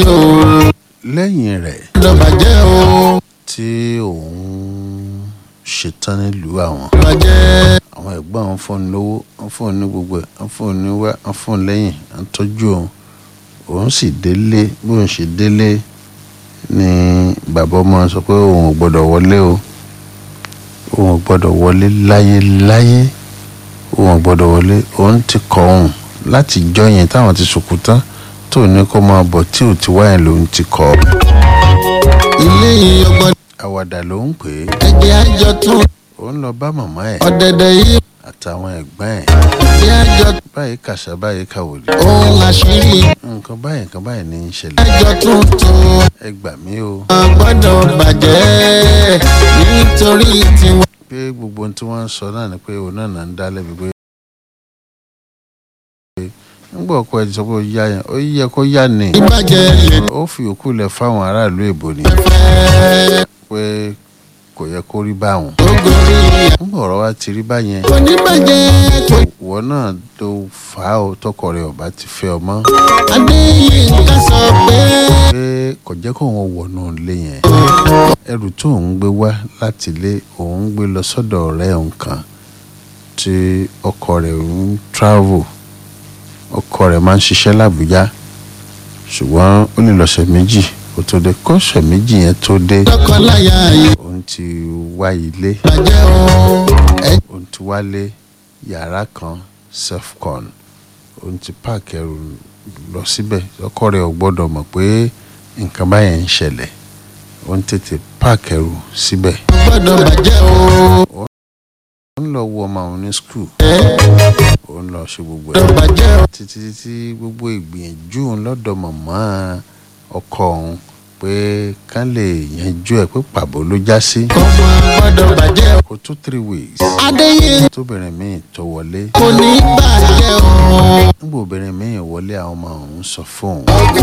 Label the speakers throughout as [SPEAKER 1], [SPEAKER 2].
[SPEAKER 1] o
[SPEAKER 2] lẹ́yìn rẹ̀
[SPEAKER 1] gbọ́dọ̀ bàjẹ́ o
[SPEAKER 2] tí òun ṣetán nílùú àwọn
[SPEAKER 1] bàjẹ́
[SPEAKER 2] àwọn ẹ̀gbọ́n àwọn fóònù lówó wọ́n fóònù ní gbogbo ẹ̀ wọ́n fóònù ní wá wọ́n fóònù lẹ́yìn à ń tọ́jú òun òun sì délé bóun ṣe délé ni bàbá ọmọ sọ pé òun ò gbọ́dọ̀ wọlé o òun ò gbọ́dọ̀ wọlé láyé láyé òun ò gbọ́dọ̀ wọlé òun ti kọ̀ òun láti jọ yẹn táwọn ti sùkú tán tó ní kó máa bọ̀ tí ò ti wáyé lòun ti kọ̀ ọ́
[SPEAKER 1] ilé yìí ọgbọ́n
[SPEAKER 2] àwàdà ló ń pè é
[SPEAKER 1] ẹ̀jẹ̀ àjọ tún
[SPEAKER 2] òun lọ bá màmá ẹ̀
[SPEAKER 1] ọ̀dẹ̀dẹ̀ yìí
[SPEAKER 2] àtàwọn ẹ̀gbọ́n ẹ̀
[SPEAKER 1] ẹ̀jẹ̀ àjọ
[SPEAKER 2] báyìí kàṣà báyìí kàwòdì
[SPEAKER 1] ohun àṣírí
[SPEAKER 2] nǹkan báyìí nǹkan báyìí ní í ṣẹlẹ̀
[SPEAKER 1] àjọ tuntun
[SPEAKER 2] ẹ gbà mí o
[SPEAKER 1] gbọ́dọ̀ bàjẹ́ nítorí tiwọn.
[SPEAKER 2] pé gbogbo ohun tí wọ́n ń sọ náà ni pé òun náà náà ń dá lẹ́bi pé nígbà ọkọ ẹ ti sọ pé ó yá yẹn ó yẹ kó yá ni
[SPEAKER 1] ìbàjẹ́ lè
[SPEAKER 2] ó fi òkú lẹ̀ fáwọn aráàlú èbó ni
[SPEAKER 1] fẹ́
[SPEAKER 2] pé kò yẹ kó rí báwọn
[SPEAKER 1] tó gorí
[SPEAKER 2] nígbà ọ̀rọ̀ wa ti rí báyẹn
[SPEAKER 1] kò ní bàjẹ́ kò
[SPEAKER 2] ìwọ náà tó fà á o tọkọ rẹ ọba ti fẹ́ ọmọ
[SPEAKER 1] adéyínká sọ pé
[SPEAKER 2] pé kò jẹ́ kó wọn wọnú ilé yẹn ẹrù tó ń gbé wá láti ilé òun gbé lọ sọ́dọ̀ ọ̀rẹ́ òun kan tí ọkọ rẹ̀ ń travel ọkọ rẹ̀ máa ń ṣiṣẹ́ l'Àbújá ṣùgbọ́n ó lè lọ́sẹ̀ méjì kó tó dé kọ́sẹ̀ méjì yẹn tó dé
[SPEAKER 1] lọ́kọláya yìí
[SPEAKER 2] òun ti wá ilé
[SPEAKER 1] bàjẹ́ o ẹ
[SPEAKER 2] òun ti wálé yàrá kan selfcon òun ti páàkì ẹrù lọ síbẹ̀ ọkọ rẹ̀ ò gbọ́dọ̀ mọ̀ pé nǹkan báyẹn ń ṣẹlẹ̀ òun tètè páàkì ẹrù síbẹ̀
[SPEAKER 1] gbọ́dọ̀ bàjẹ́ o
[SPEAKER 2] òun lọ wo ọmọ òun ní skul
[SPEAKER 1] ẹ
[SPEAKER 2] òun lọ ṣe gbogbo ẹ̀
[SPEAKER 1] gbọ́dọ̀ bàjẹ́ o
[SPEAKER 2] títí títí gbogbo ìgbìyànjú òun lọ́dọ̀ màmá ọkọ òun pé kán lè yanjú ẹ̀ pé pàbó ló já sí
[SPEAKER 1] ọmọ gbọ́dọ̀ bàjẹ́ o
[SPEAKER 2] kó tó three weeks
[SPEAKER 1] adéyínká
[SPEAKER 2] tóbìnrin míì tó wọlé
[SPEAKER 1] kò ní bàjẹ́ o
[SPEAKER 2] nígbà obìnrin míì wọlé àwọn ọmọ òun sọ fóun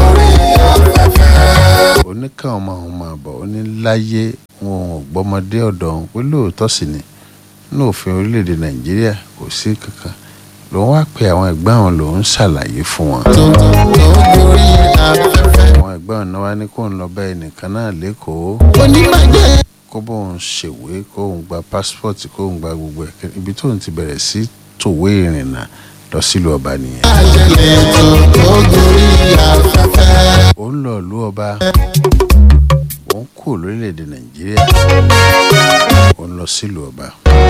[SPEAKER 2] ó ní káwọn ọmọ òun máa bọ̀ ó ní láyé wọn ò gbọ́mọdé ọ̀dọ̀ òun pé lóòótọ́ sì ni ní òfin orílẹ̀-èdè nàìjíríà kò sí kankan lòun wá pe àwọn ẹ̀gbọ́n àwọn lòun ṣàlàyé fún wọn
[SPEAKER 1] tó tó gorí afẹ́fẹ́
[SPEAKER 2] àwọn ẹ̀gbọ́n òun náà wá ní kóun lọ bá ẹnìkan náà lẹ́kọ̀ọ́
[SPEAKER 1] kò ní bàjẹ́
[SPEAKER 2] kó bóun ṣèwé kóun gba pásítọ̀tì kóun gba gbogbo ẹ̀ ibi tóun ti bẹ̀rẹ̀ sí tòwé ìrìnnà lọ sílùú ọba nìyẹn
[SPEAKER 1] àjẹlẹ̀ tó tó gorí afẹ́fẹ́
[SPEAKER 2] òun lọ ìlú ọba òun kú lórílẹ̀‐èdè nàìjíríà òun lọ sílùú ọba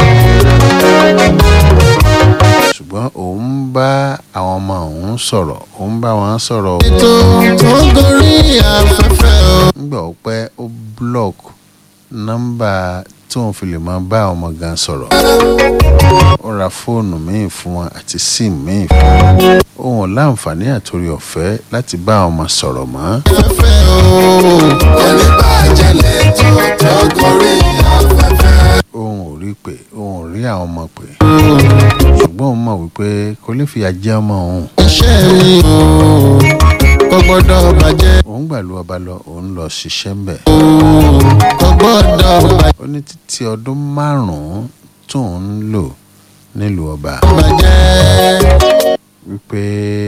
[SPEAKER 2] ṣùgbọ́n òun ń bá àwọn ọmọ òun sọ̀rọ̀ òun bá wọn sọ̀rọ̀ o.
[SPEAKER 1] tó tó gorí afẹ́fẹ́ o
[SPEAKER 2] nígbà ó pẹ́ ó block nọ́mbà tóun fi lè máa bá àwọn ọmọ gan sọ̀rọ̀ ó ra fóònù míì fún wọn àti sim míì fún wọn òun ò láǹfààní àtòrí ọ̀fẹ́ láti bá àwọn ọmọ sọ̀rọ̀ mọ́
[SPEAKER 1] afẹ́fẹ́ o kò ní bàjẹ́ tó tó gorí afẹ́fẹ́
[SPEAKER 2] òun ò rí pé òun ò rí àwọn ọmọ pé ṣùgbọ́n òun mọ̀ wípé kò lè fìyà jẹ ọmọ òun
[SPEAKER 1] iṣẹ́ mi o kò gbọ́dọ̀ bàjẹ́
[SPEAKER 2] òun gbàlú ọba lọ òun lọ ṣiṣẹ́ ń bẹ̀
[SPEAKER 1] o kò gbọ́dọ̀ bàjẹ́.
[SPEAKER 2] ó ní títí ọdún márùn-ún tóun ń lò nílùú ọba
[SPEAKER 1] bàjẹ́
[SPEAKER 2] wípé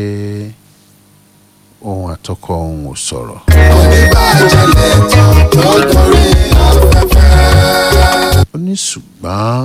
[SPEAKER 2] òun àtọkọ òun ò sọ̀rọ̀
[SPEAKER 1] oníbàjẹ́ lẹ́tọ̀ tó gorí afẹ́fẹ́.
[SPEAKER 2] ó ní ṣùgbọ́n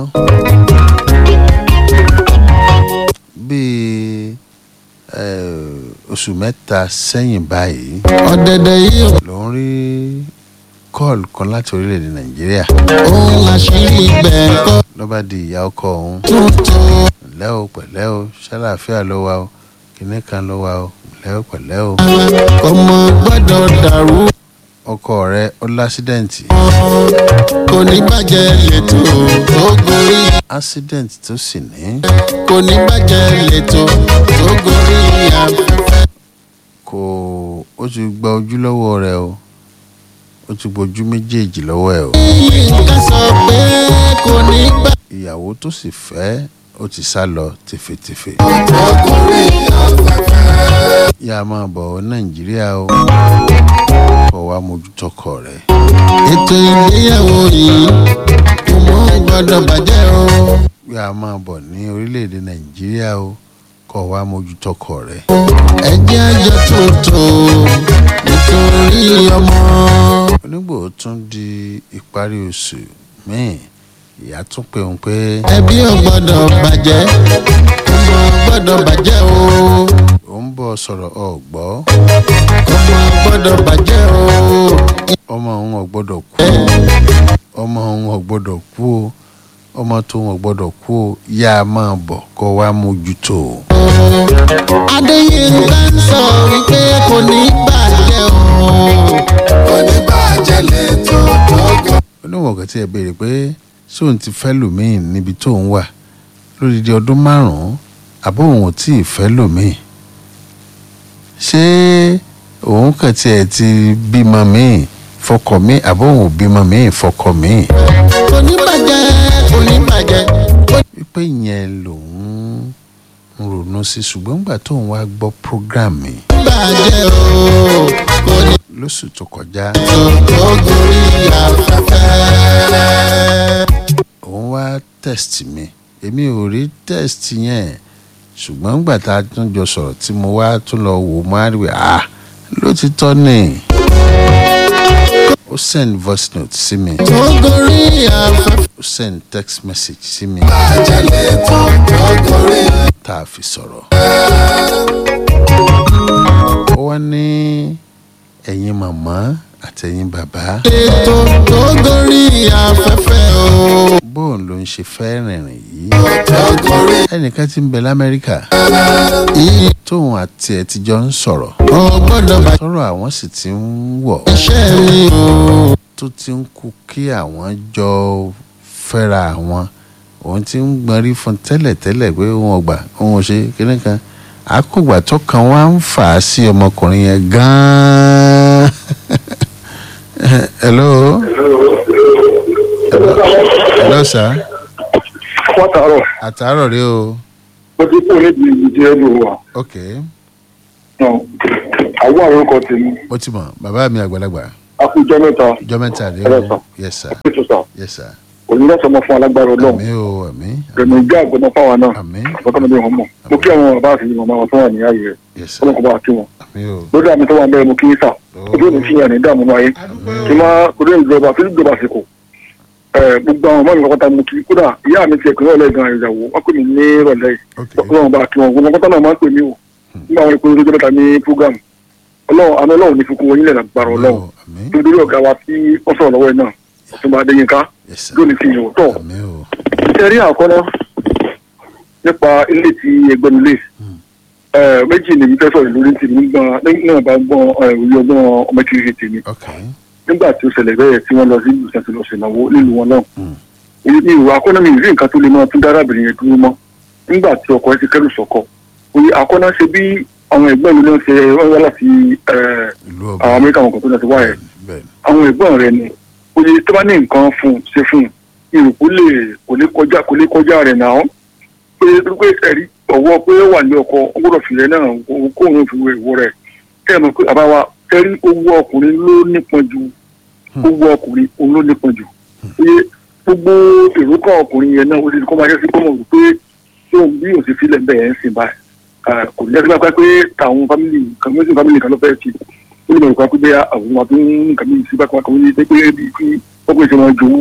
[SPEAKER 2] bíi eh, oṣù mẹ́ta sẹ́yìn báyìí
[SPEAKER 1] ọ̀dẹ̀dẹ̀ yìí
[SPEAKER 2] lòun rí kọ́ọ̀lù kan láti orílẹ̀-èdè nàìjíríà
[SPEAKER 1] òun àṣírí ibẹ̀ kọ́
[SPEAKER 2] ló bá di ìyá ọkọ òun
[SPEAKER 1] tuntun.
[SPEAKER 2] pẹ̀lẹ́ o pẹ̀lẹ́ o ṣàlàáfíà ló wà o kìnìún kan ló wà o pẹ̀lẹ́ o pẹ̀lẹ́ o
[SPEAKER 1] ọmọ gbọ́dọ̀ dàrú
[SPEAKER 2] ọkọ rẹ ó lásídẹ̀ǹtì
[SPEAKER 1] kò ní bàjẹ́ lẹ́tọ̀ tó gorí
[SPEAKER 2] ásídẹ̀ǹtì tó sì ní
[SPEAKER 1] kò ní bàjẹ́ lẹ́tọ̀ tó gorí afẹ́fẹ́.
[SPEAKER 2] kò ó ti gba ojú lọ́wọ́ rẹ o ó ti gbojú méjèèjì lọ́wọ́ ẹ o
[SPEAKER 1] yínká sọ pé kò ní bàjẹ́
[SPEAKER 2] ìyàwó tó sì fẹ́ ó ti sá lọ tèfètèfè
[SPEAKER 1] tó gorí afẹ́fẹ́.
[SPEAKER 2] yá a máa bọ̀ nàìjíríà o kó wá mójútó ọkọ rẹ
[SPEAKER 1] ètò ìgbéyàwó yìí kò mọ gbọ́dọ̀ bàjẹ́ o.
[SPEAKER 2] yá a máa bọ̀ ní orílẹ̀-èdè nàìjíríà o kó wá mójútó ọkọ rẹ
[SPEAKER 1] ẹjẹ́ àjọ tuntun nítorí
[SPEAKER 2] tún di ìparí oṣù míì ìyá tún pè òun pé
[SPEAKER 1] ẹbí ò gbọ́dọ̀ bàjẹ́ ọmọ gbọ́dọ̀ bàjẹ́ o
[SPEAKER 2] òun bọ̀ sọ̀rọ̀ ọ̀gbọ́
[SPEAKER 1] ọmọ gbọ́dọ̀ bàjẹ́ o
[SPEAKER 2] ọmọ òun ò gbọ́dọ̀ kú o ọmọ òun ò gbọ́dọ̀ kú o ọmọ tó wọn gbọ́dọ̀ kú o yá a máa bọ̀ kó wá mójútó o.
[SPEAKER 1] adéyínká ń sọ wípé kò ní bàjẹ́ o kò ní bàjẹ́ lẹ́tọ̀ tọ́gọ̀.
[SPEAKER 2] oníwọ̀n kan tí ẹ béèrè pé sóun ti fẹ́ lòmíì níbi tóun wà lódìdí ọdún márùn-ún àbó òun ò tí ì fẹ́ lòmíì ṣé òun kàn tiẹ̀ ti bímọ míì fọkọ míì àbó òun ò bímọ míì fọkọ míì
[SPEAKER 1] kò ní bàjẹ́ kò ní bàjẹ́ kò
[SPEAKER 2] wípé ìyẹn lòun ń ronú sí ṣùgbọ́n nígbà tóun wá gbọ́ program mi
[SPEAKER 1] ní bàjẹ́ o kò ní
[SPEAKER 2] lóṣù tó kọjá
[SPEAKER 1] tọ́gọ̀ gorí afẹ́fẹ́.
[SPEAKER 2] òun wá test mi èmi ò rí test yẹn ṣùgbọ́n nígbà tá a tún jọ sọ̀rọ̀ tí mo wá tún lọ wò mo á rí i ah lótìtọ́ ni ó send voice note sí mi
[SPEAKER 1] tó gorí afẹ́fẹ́.
[SPEAKER 2] ó send text message sí mi
[SPEAKER 1] bàjẹ́ lẹ́tọ̀ tọ́gọ̀rí.
[SPEAKER 2] tá a fi sọ̀rọ̀ ó wá ní ẹ̀yin màmá àtẹ̀yin bàbá
[SPEAKER 1] lẹ́tọ̀ tọ́gọ̀rí afẹ́fẹ́ o.
[SPEAKER 2] bóun ló ń ṣe fẹ́ rìnrìn yìí
[SPEAKER 1] tọ́gọ̀rí.
[SPEAKER 2] ẹnìkan tí ń bẹ lamẹ́ríkà
[SPEAKER 1] ìyí
[SPEAKER 2] tóun àti ẹ̀ ti jọ ń sọ̀rọ̀
[SPEAKER 1] ò gbọ́dọ̀ bàjẹ́
[SPEAKER 2] tọrọ àwọn sì ti ń wọ̀
[SPEAKER 1] iṣẹ́ mi o.
[SPEAKER 2] tó ti ń kú kí àwọn jọ fẹ́ra àwọn òun ti ń gbọ́nrí fún tẹ́lẹ̀tẹ́lẹ̀ pé òun ò gbà òun ò ṣe kíní kan àkógbà tó kan wá ń fà á sí ọmọkùnrin yẹn gan-an. hello hello sir
[SPEAKER 3] pátárọ̀
[SPEAKER 2] àtàárọ̀ rí o
[SPEAKER 3] ó ti kú níbi ìdí ẹnu wa
[SPEAKER 2] ok
[SPEAKER 3] àwọn àwọn orúkọ tèmi
[SPEAKER 2] mo ti mọ̀ bàbá mi àgbàlagbà
[SPEAKER 3] akújọ mẹ́ta
[SPEAKER 2] ọjọ́ mẹ́ta rí
[SPEAKER 3] Hello,
[SPEAKER 2] o
[SPEAKER 3] sir.
[SPEAKER 2] yes sir
[SPEAKER 3] ètò sà
[SPEAKER 2] yes sir
[SPEAKER 3] onílọ́sọmọ fún alágbára ọlọ́run
[SPEAKER 2] àmì o àmì
[SPEAKER 3] rẹ̀mí ìjà àgbọ̀nà fáwọn náà
[SPEAKER 2] àmì
[SPEAKER 3] ọ̀tọ́mọdé wọn mọ̀ mo kí àwọn bàbá àti màmá wọn tó wà ní ààyè rẹ̀
[SPEAKER 2] yes sir
[SPEAKER 3] ọlọ́kọ̀ bá kí wọn
[SPEAKER 2] àmì o
[SPEAKER 3] lórí àmì tó wà ń bẹ̀rẹ̀ mo kí sà ojú òní fìyàn ní dààmú ayé kí má orí ìjọba sí ìjọba àsìkò ẹ gbogbo àwọn ọmọ mi kọ́kọ́ta mo kí kódà ìyá mi ti ẹ̀kọ́ ìrọ̀lẹ́ gan ìyàwó wọn pè mí ní ìrọ̀lẹ́ yìí
[SPEAKER 2] ok
[SPEAKER 3] ọlọ́run bá kí wọn gbogbo kọ́tà náà máa ń pè mí o nígbà wọn ìpinnu tó mẹ́ta ní program ọlọ́run àná ọlọ́run ní fi kún wọn nílẹ̀ lágbára ọlọ́run
[SPEAKER 2] àmì
[SPEAKER 3] nítorí ọ̀gá wa tí wọ́n sọ̀rọ̀ lọ́wọ́ ẹ̀ náà ọ̀túnba adéyínká
[SPEAKER 2] yes sir
[SPEAKER 3] lónìí fi yòó tọ̀
[SPEAKER 2] àmì o
[SPEAKER 3] ìtẹ̀rí àkọ́nà nípa ilé tí ẹgbẹ́nulé méjì ni mi fẹ́ sọ̀rọ̀ lórí ti nígbà náà bá gbọ́n òye ọgbọ́n ọmọ kiri tèmi
[SPEAKER 2] ok
[SPEAKER 3] nígbà tí ó ṣẹlẹ̀ bẹ́ẹ̀ tí wọ́n lọ sí ìlú sẹ́ńtì lọ ṣèlọ́wọ́ nílùú wọn náà
[SPEAKER 2] Mm.
[SPEAKER 3] ní ìwà akọ́nà mi rí nǹkan tó lè máa tún dárábìnrin yẹn dúró mọ́ nígbà tí ọkọ ẹ ti kẹ́rù sọ́kọ òye akọ́nà ṣe bí àwọn ẹ̀gbọ́n mi náà ṣe wọ́n wá láti eh,
[SPEAKER 2] ìlú
[SPEAKER 3] àwọn
[SPEAKER 2] ọba
[SPEAKER 3] amẹ́ríkà wọn kan tó lọ sí wáyé
[SPEAKER 2] bẹ́ẹ̀
[SPEAKER 3] àwọn ẹ̀gbọ́n rẹ ni oye tó bá ní nǹkan fún un ṣe fún un ìrùkú lè kò lè kọjá kò lè kọjá rẹ̀ náà pé pé ẹ̀rí ọ̀wọ́ pé ó wà ní ọkọ ó gbọ́dọ̀ fìlẹ̀ náà kó òun fi wo ìwọ rẹ̀ kẹ́ ẹ̀ mọ̀ pé àbá wa ẹ̀rí owó ọkùnrin ló nípọn ju owó ọkùnrin òun ló nípọn jù oye gbogbo èrò kan ọkùnrin yẹn náà ó ti kọ́ máa jẹ́ sí kọ́mọ̀ wípé tí òun bí òun ti filẹ̀ bẹ́ẹ̀ ń sìn báyìí Ah, kò ní ẹgbẹ́ pé pé táwọn fámìlì kan méjì fámìlì kan ló fẹ́ ti ó lè mọ̀ nípa pé bẹ́ẹ̀ àwọn ọmọ tó ń nǹkan méjì sí bákan kan ní pé pé bí kí ọkùnrin ṣe máa jowó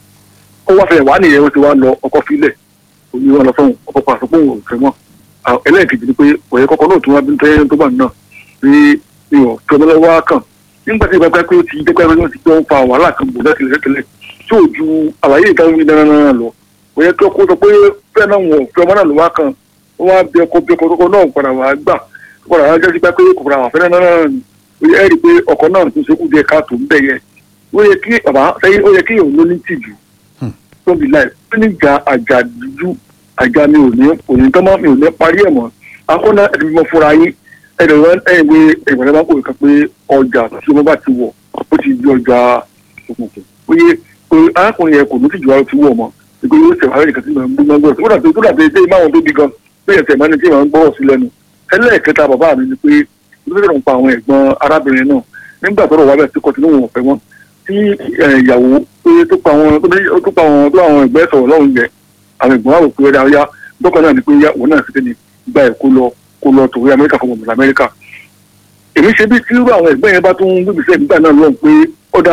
[SPEAKER 3] ó wá fẹ́ wà nìyẹn ó ti wá lọ ọkọ filẹ̀ òní wọn lọ fún ọkọ pàṣẹ pé òun ò fẹ́ mọ́ Ah, ẹlẹ́ẹ̀kejì ni pé òye kọ́kọ́ náà tún wá bí tẹ́yẹ́ tó bá náà pé mi ò fẹ́ lọ́wọ́ kàn nígbà tí ìgbàgbọ́ pé ó ti jẹ́ pé wọ́n ti jọ ń fa wàhálà kan bò lẹ́tìlẹ̀ lẹ́tìlẹ̀ tí ò ju àlàyé ìtàn mi dáná náà lọ kò yẹ kí ọkọ sọ pé fẹ́ náà wọ̀ fẹ́ ọmọ náà ló wá kan wọ́n wá bí ọkọ bí ọkọ tó kọ náà padà wá gbà padà wá jẹ́ sí pé kò padà wà fẹ́ náà náà ó yẹ rí i pé ọkọ náà tó ṣekú díẹ̀ káàtó ń bẹ̀ yẹ ó yẹ kí bàbá sẹ́yìn ó yẹ kí òun ló ní tìjú tó bí láì ó ní ìjà àjà dúdú àjà mi ò ní ò ní tán mọ́ mi ò ní parí ẹ̀ mọ́ akọ́nà ẹ̀dùn mímọ́ fúnra yín ẹ̀dùn wọn ẹ̀yìn pé ìgbàlẹ́ bá kò kàn pé ọjà tí wọ́n bá ti wọ̀ ó ti di ọjà òkùnkùn ó yẹ pé arákùnrin yẹn kò ní tìjú ara ti wọ̀ mọ́ ìgbé yóò tẹ̀ wáyé nìkan tí màá ń gbé gbọ́ tó dàbí tó dàbí ẹgbẹ́ ìmáwọn tó bí gan pé ẹ̀sẹ̀ máa ní tí màá ń gbọ́rọ̀ sí lẹ́nu ẹlẹ́ẹ̀kẹta bàbá mi ni pé ìdúró ń pa àwọn ẹ̀gbọ́n arábìnrin náà nígbà tọ́rọ̀ wá bẹ́ẹ̀ tí kò tí lóun ọ̀fẹ́ wọn tí eh, ìyàwó pé tó pa àwọn tó ní- tó pa àwọn tó àwọn ẹ̀gbẹ́ sọ̀rọ̀ lọ́hùn yẹn àwọn ẹ̀gbọ́n wà wò pé ọ̀dà ọ̀yá dọ́kọ̀ náà ni pé òun náà sì kéde gba ẹ̀ kó lọ kó lọ tòwé amẹ́ríkà fún ọmọ amẹ́ríkà èmi ṣe bí tí irú àwọn ẹ̀gbẹ́ yẹn bá tún gbèbí sẹ́yìn nígbà náà lọ́hùn pé ọ̀dà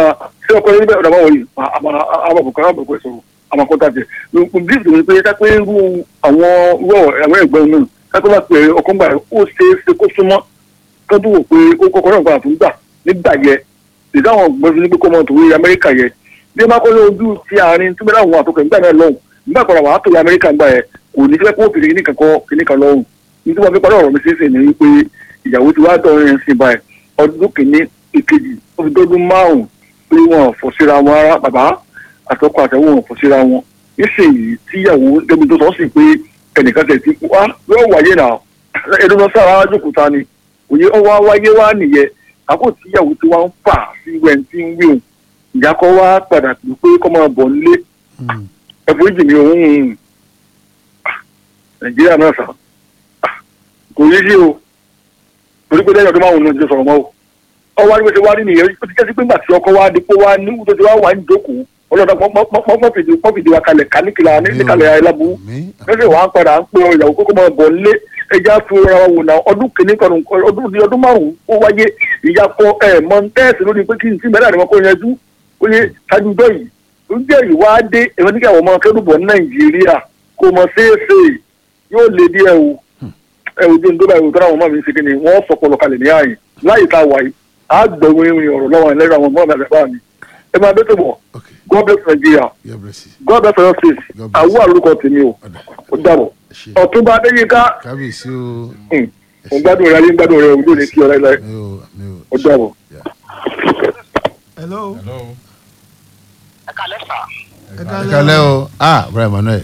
[SPEAKER 3] ṣé ọkọ yẹn bẹ́ẹ̀ ọ̀dà máa wọ̀nyí àmọ́ àbàbùkọ́ àbàbùkọ́ sọ̀rọ̀ àmọ́ kọ́ńtà tẹ̀ bí ìdòwò pé ká pé irú àwọn irú àwọn ẹ̀gbọ́n náà ká tó bá pè é ọkọ̀ ńgbà ó ṣe é ṣe kó súnmọ́ kó tó wò pé ó kọ́kọ́ náà gbà fún gbà nígbà yẹ ìdáhùn ọgbọ́n fi ní pé kó mọ̀ tòwé amẹ́ríkà yẹ bí ẹ bá kọ́ lójú ti àárín tí bẹ́ẹ̀ àwọn àtọkọ̀ nígbà náà lọ́hùn nígbà kan àwọn àtọkọ̀ amẹ́ríkà gbà yẹ kò ní fẹ́ kó fìdí kíní kankan kíní kan lọ́hùn nítorí wọn fi parí ọ̀rọ̀ mi sí ìsìn ní wípé ìyàwó ti wá dọ̀rin ẹ̀ sìn báyìí ọdún kìíní ìkejì ó fi dọ́dún márùn-ún pé wọn ò fọ́ síra wọn rárá bàbá àtọkọ àtẹwọn ò fọ́ síra wọn nísìnyí tíyàwó débi tó sọ sí pé ẹnìkan tẹ̀ ti wá yóò wáyé náà ẹdún lọ sára jókòó ni òye ọwọ́ wáyé wá nìyẹn àpò tíyàwó tí wọ́n ń fà sí wẹ́ntì ń wíwò ìyá kọ́ wá padà pé pé kọ́ máa bọ̀ nílé ẹ̀fọ́ ìjì ni òun nàìjíríà náà sà kò yé sí o torí pé lẹ́yìn ọdún márùn-ún ló ti sọ̀rọ̀ mọ́ o ọwọ́ àdúgbò ti wá rí nìyẹn ó ti jẹ́ sí pé gbà tí ọkọ wá di pé wá ní tó ti wá wà ní ìjókòó ọlọ́dà pọ́fìdì wa kalẹ̀ ká níkìlá níkàlẹ̀ ayélujábù lọ́sẹ̀ wà á padà ń pè ìyàwó kókó máa bọ̀ nílé ẹja fi ra wò náà ọdún kìíní kan ọdún di ọdún márùn-ún ó wáyé ìyàpọ̀ ẹ̀ mọ̀ntẹ́ẹ̀sì lórí pé kí n sí mẹ́rin àdìmọ́ kó yanjú ó yẹ ṣáájú dọ́ yìí ó jẹ́ ìwá dé ẹ̀rọ nígbà wọ́n máa kẹ́dùn bọ̀ ní nàìjíríà kò mọ̀ ṣeéṣe yóò lè díẹ̀ o ẹ ò dé ndóbà ìwòtọ́ àwọn ọmọ mi ṣe kí ni wọ́n sọpọlọ kalẹ̀ ní ààyè láyé tá a wà yìí á gbẹ̀wò ìrìn ọ̀rọ̀ lọ́wọ́ ẹlẹ́rìí àwọn ọmọ mi àgbà mi ẹ máa bẹ́tẹ̀ bọ̀ god bless nigeria god bless your state àwọ̀ àlùkò tèmi o ó dàbọ̀ ọ̀túnba adéyínká
[SPEAKER 2] kábíyèsí o.
[SPEAKER 3] ń gbádùn rẹ ayé ń gbádùn rẹ òun ló ní kí ọ láíláí ó dàbọ̀.
[SPEAKER 4] hello.
[SPEAKER 5] ẹ kàlẹ́ sà.
[SPEAKER 4] ẹ
[SPEAKER 2] ẹ kalẹ́ o ah brian manuel.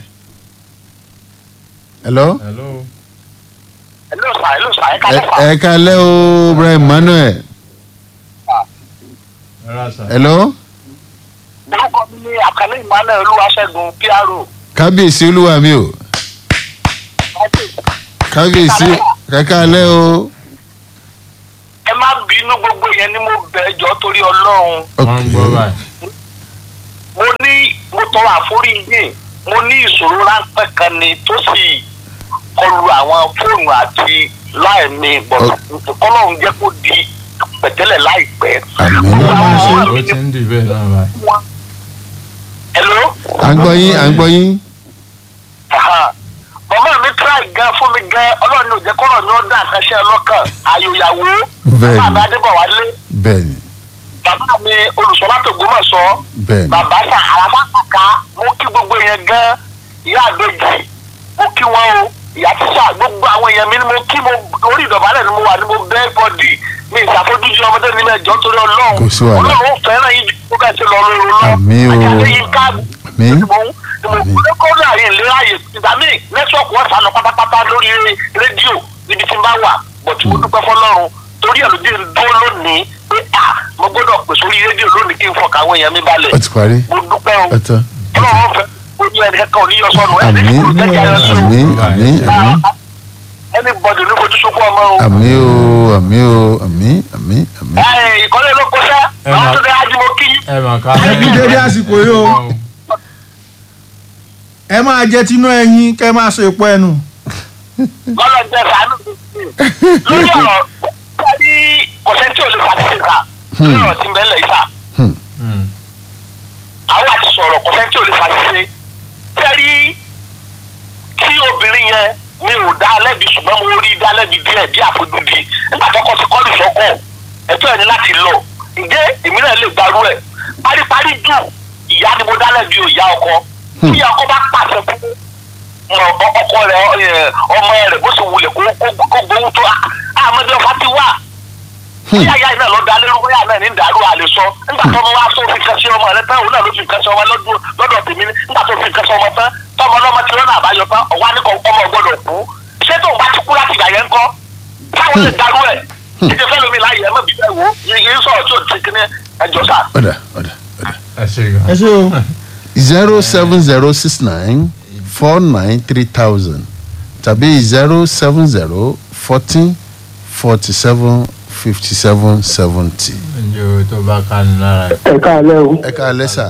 [SPEAKER 2] hello.
[SPEAKER 4] hello.
[SPEAKER 5] hello sà hello sà ẹ kàlẹ́ sà.
[SPEAKER 2] ẹ kalẹ́ o brian manuel.
[SPEAKER 4] ẹ ra sà.
[SPEAKER 2] hello.
[SPEAKER 5] orúkọ mi ní àkàlẹ́ emmanuel olúwaṣẹ́gun pro.
[SPEAKER 2] kábíyèsí olúwa mi o kábíyèsí ẹ kalẹ́ o.
[SPEAKER 5] ẹ má bínú gbogbo yẹn ni mo bẹ̀ ẹjọ́ torí ọlọ́run.
[SPEAKER 4] wọ́n ń gbọ́ báyìí.
[SPEAKER 5] mo ní mo tọrọ àforíjì mo ní ìṣòro ráńpẹ́ kan ni tó sì kọlu àwọn fóònù àti láìní bọ̀dọ̀ kọ́lọ́run jẹ́ kó di pẹ̀tẹ́lẹ̀ láìpẹ́.
[SPEAKER 2] Àmín.
[SPEAKER 5] Gbogbo àwọn ọmọ
[SPEAKER 4] ó
[SPEAKER 5] mi
[SPEAKER 4] ti ń dì bẹ́ẹ̀ náà báyìí.
[SPEAKER 5] Hello?
[SPEAKER 2] à ń gbọ́ yín à ń gbọ́ yín.
[SPEAKER 5] Aha. màmá mi try gan fún mi gan ọlọ́run ní òjẹ́ kọ́rọ̀ ní ó dá nǹkan ṣe ọlọ́kàn àyòyàwó
[SPEAKER 2] Bẹ́ẹ̀ni.
[SPEAKER 5] bàbá mi adébọ̀wálé
[SPEAKER 2] bẹ́ẹ̀ni
[SPEAKER 5] bàbá mi olùsọ́lá tògbómọ̀ṣọ́
[SPEAKER 2] bẹ́ẹ̀ni
[SPEAKER 5] bàbá sà àràfà kàkà mo kí gbogbo yẹn gan ìyá àgbèjì mo kí wọn o ìyá tíṣà gbogbo àwọn èèyàn mi ni mo kí mo orí ìdọ̀bálẹ̀ ni mo wà ní mo bẹ́ẹ̀ bọ́dì mi ìṣàfojúsí ọmọdé ní mẹ́jọ torí ọlọ́run
[SPEAKER 2] Kò sí wàhálà.
[SPEAKER 5] ọlọ́run ó fẹ́ràn yín ju kó kẹ́sì lọ lóru lọ
[SPEAKER 2] Àmín o.
[SPEAKER 5] àjàdé yín ká
[SPEAKER 2] Àmín.
[SPEAKER 5] mo mo kó láàrin ìlera yìí ìgbà míì nẹ́tíwọ́ọ̀kì wọn sànù pátápátá lórí rédíò níbi tí n bá wà bọ̀tí mo dúpẹ́ fọlọ́run torí ẹ̀ ló dé dúró lónìí pé à mo gbọ́dọ̀ pè sórí rédíò lónìí kí n fọkàn àwọn èèyàn mi balẹ̀
[SPEAKER 2] ó ti parí
[SPEAKER 5] mo dúpẹ́ o
[SPEAKER 2] ó tán
[SPEAKER 5] ọlọ́run fẹ́ ó ní ẹnì kankan ò ní yọ sọnù ẹ̀ ní
[SPEAKER 2] àmín
[SPEAKER 5] kúrò tẹ́jà yọ sí
[SPEAKER 2] àmín àmín àmín
[SPEAKER 5] ẹni bọ̀dù ní fojú sunkún ọmọ o.
[SPEAKER 2] àmín o àmín o àmín àmín àmín.
[SPEAKER 5] ẹ ìkọ́lé ló kó sẹ́
[SPEAKER 4] Ẹ
[SPEAKER 5] àwọn
[SPEAKER 4] máa-
[SPEAKER 5] tó dé ájúmọ́ kí
[SPEAKER 4] ẹ mà ká. ẹ kú dédé àsìkò yìí o. ẹ máa jẹ tinú ẹyin kẹ máa so èpo ẹnu.
[SPEAKER 5] lọ́lọ́ jẹ́ sàánú lórí ọ̀rọ̀ tí kọ̀sẹ́ntì ò lè fàtí sà lórí ọ̀rọ̀ tí ń bẹ́ẹ̀ lẹ̀ yìí sà àwọn àti sọ̀rọ̀ kọ̀sẹ́ntì ò lè fàtí ṣe tẹ́rí tí obìnrin yẹn mi ò dá lẹ́bi ṣùgbọ́n mo rí dá lẹ́bi díẹ̀ bí àfojúdi nígbà tó kọ́ sí kọ́lù sọ́kọ̀ ẹ̀tọ́ ẹ̀ ní láti lọ ǹjẹ́ èmi náà lè gbarú ẹ̀ paríparí jù ìyá ni mo dá lẹ́bi ò ìyá ọkọ tí ìyá ọkọ bá pàṣẹ fún ọ- ọ- ọkọ rẹ ẹ, ọmọ rẹ bó ṣe wulẹ̀ kó kó- kó gbowó tó àmọ́dé ọ̀fà ti wà bóyá ìyá náà lọ da lérú bóyá náà ní dàrú àlè sọ nígbà tó ọmọ wa tó fi kan sí ọmọ rẹ tán òun náà ló fi kan sí ọmọ lọ́dún lọ́dọ̀ tèmi ní nígbà tó fi kan sí ọmọ tán tọmọ ọlọ́mọ ti rọ́nà àbáyọ tán ọ̀wá ní kọ ọmọ gbọ́dọ̀ kú ṣé tóun bá ti kú láti ìgbà yẹn ń kọ́ táwọn lè darú ẹ̀ ìdí fẹ́ lómi láyé ẹ̀ mọ̀ bí bẹ́ẹ̀ wò yìí sọ̀rọ̀ tí ò ti kíní ẹjọ́ sà.
[SPEAKER 2] ọ̀dà ọ̀dà ọ̀dà.
[SPEAKER 4] ẹ ṣe gan.
[SPEAKER 6] ẹ ṣe o
[SPEAKER 2] zero seven zero six nine four nine three thousand tàbí zero seven zero fourteen forty seven fifty seven seventy.
[SPEAKER 4] ǹjẹ́ o tó bá ká ní lára ẹ̀.
[SPEAKER 7] ẹ káàlẹ́ o
[SPEAKER 2] ẹ ká lẹ́sà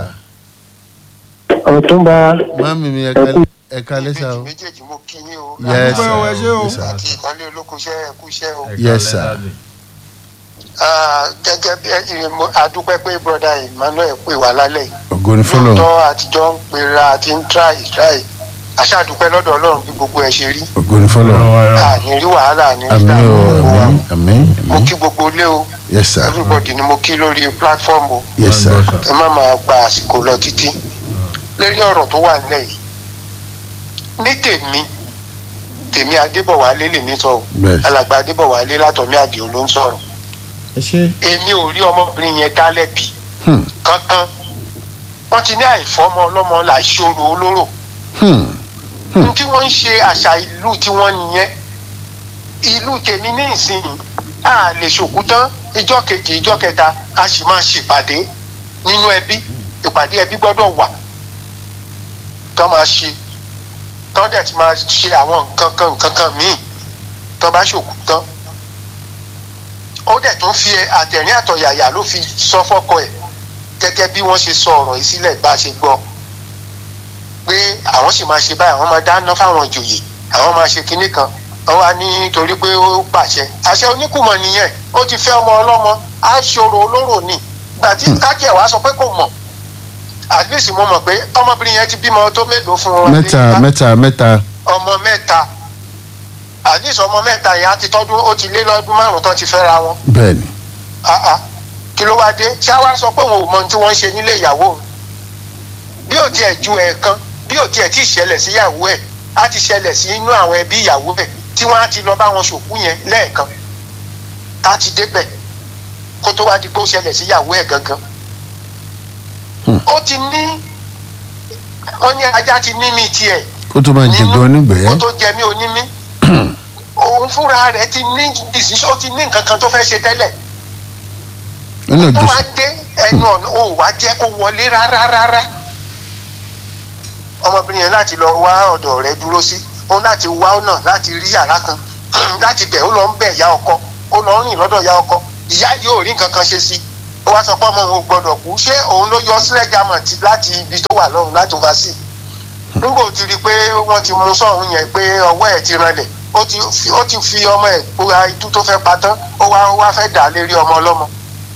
[SPEAKER 7] ọ̀túnba
[SPEAKER 2] mami mi ẹ ká- ẹ ká lẹ́sà o.
[SPEAKER 8] méjèèjì mo kí yín o
[SPEAKER 2] yes
[SPEAKER 6] Àdúpẹ́ o, ẹ ṣé o.
[SPEAKER 2] yes sir.
[SPEAKER 8] àti ìkànnì olókùnṣẹ́ ẹ̀kú iṣẹ́ o.
[SPEAKER 4] Ẹ ká
[SPEAKER 2] Yes,
[SPEAKER 4] lẹ́
[SPEAKER 2] sir.
[SPEAKER 4] dáàdì.
[SPEAKER 6] Ah, gẹ́gẹ́ bí ẹ mo adúpẹ́ pé broda emmanuel pè wá lálẹ́ yìí
[SPEAKER 2] ògo ni fọlọ
[SPEAKER 6] lóòótọ́ àtijọ́ ń pera àti ń try try aṣáàdúpẹ́ lọ́dọ̀ ọlọ́run bí gbogbo ẹ̀ ṣe rí
[SPEAKER 2] ògo ni fọlọ
[SPEAKER 6] àní rí wàhálà àní rí
[SPEAKER 2] àmì o
[SPEAKER 6] gbogbo wa
[SPEAKER 2] àmì àmì
[SPEAKER 6] mo
[SPEAKER 2] àmì
[SPEAKER 6] kí gbogbo ilé o
[SPEAKER 2] yes sir
[SPEAKER 6] everybody ni mo kí lórí platform o
[SPEAKER 2] yes sir
[SPEAKER 6] ẹ má máa gba àsìkò lọ títí lórí ọ̀rọ̀ tó wà nílẹ̀ yìí ní tèmi tèmi adébọ̀wálé lèmi sọ o
[SPEAKER 2] bẹ́ẹ̀
[SPEAKER 6] alàgbà adébọ̀wálé látọ̀mí àdìo ló ń sọ̀rọ̀
[SPEAKER 4] ẹ ṣe
[SPEAKER 6] èmi ò rí ọmọbìnrin yẹn dá lẹ́bi
[SPEAKER 2] Hmm.
[SPEAKER 6] kankan wọ́n ti ní àìfọ́mọ ọlọ́mọ là ṣòro olóró
[SPEAKER 2] Hmm.
[SPEAKER 6] n tí wọ́n ń ṣe àṣà ìlú tí wọ́n nìyẹn ìlú tèmi ní ìsinyìí a lè ṣòkú tán ìjọ kejì ìjọ kẹta a sì máa ṣèpàdé nínú ẹbí ìpàdé ẹbí gbọ́dọ̀ wà tán máa ṣe tán dẹ̀ ti máa ṣe àwọn nǹkan kan nǹkan kan míì tán bá ṣòkú tán ó dẹ̀ tún fi àtẹ̀rín àtọ̀yàyà ló fi sọ fọ́kọ ẹ̀ gẹ́gẹ́ bí wọ́n ṣe sọ ọ̀rọ̀ yìí sílẹ̀ bá a ṣe gbọ́ pé àwọn sì máa ṣe báyìí àwọn máa dáná fáwọn ìjòyè àwọn máa ṣe kinní kan wọ́n wá ní torí pé ó pàṣẹ àṣẹ oníkùmọ̀ nìyẹn ó ti fẹ́ ọmọ ọlọ́mọ á ṣòro olóró ni gbàtí kákẹ́ wàá sọ pé kò mọ̀ at least mo mọ̀ pé ọmọbìnrin yẹn ti bímọ tó mélòó fún wọn
[SPEAKER 2] mẹ́ta mẹ́ta mẹ́ta
[SPEAKER 6] ọmọ mẹ́ta at least ọmọ mẹ́ta yẹn á ti tọ́dún ó ti lé lọ́dún márùn-ún tán ti fẹ́ra wọn
[SPEAKER 2] bẹ́ẹ̀ ni
[SPEAKER 6] ah ah kí ló wá dé ṣá wá sọ pé òun ò mọ ohun tí wọ́n ń ṣe nílé ìyàwó òun bí ò tiẹ̀ ju ẹ̀ẹ̀kan bí ò tiẹ̀ tí ì ṣẹlẹ̀ sí ìyàwó ẹ̀ á ti ṣẹlẹ̀ sí inú àwọn ẹbí ìyàwó ẹ̀ tí wọ́n á ti lọ bá wọn ṣòkú yẹn lẹ́ẹ̀kan tá a ti débẹ̀ kó tó wá di pé ó ṣẹlẹ̀ sí ìyàwó ẹ̀ gangan.
[SPEAKER 2] Hmm.
[SPEAKER 6] ó ti ní wọ́n ní ajá ti ní mi tiẹ̀
[SPEAKER 2] kó tó máa jẹ̀gbẹ́
[SPEAKER 6] kó
[SPEAKER 2] onígbẹ̀ẹ́
[SPEAKER 6] tó jẹ mí onímí òun fúnra rẹ̀ ti ní decision ó ti ní nǹkan kan tó fẹ́ ṣe tẹ́lẹ̀
[SPEAKER 2] nínú
[SPEAKER 6] tó
[SPEAKER 2] ìjọsìn
[SPEAKER 6] wá dé ẹnu ọ̀nà ó wá jẹ́ kó wọlé rárá rárá ọmọbìnrin yẹn láti lọ wá ọ̀dọ̀ rẹ̀ dúró sí ó láti wá ọ̀nà láti rí yàrá kan láti bẹ̀ ó lọ ń bẹ̀ ìyá ọkọ ó lọ ń rìn lọ́dọ̀ ìyá ọkọ ìyá yóò rí nǹkan kan ṣe sí ó wá sọ pé ọmọ òun ò gbọdọ̀ kú ṣé òun ló yọ sílẹ̀ jámọ̀ tí láti ibi tó wà lọ́run láti wá sí nígbà ó ti rí i pé wọ́n ti mú sọ́hún yẹn pé ọwọ́ ẹ̀ ti ranlẹ̀ ó ti fi ó ti fi ọmọ ẹ̀ kóra itú tó fẹ́ pa tán ó wá ó wá fẹ́ dà á lérí ọmọ ọlọ́mọ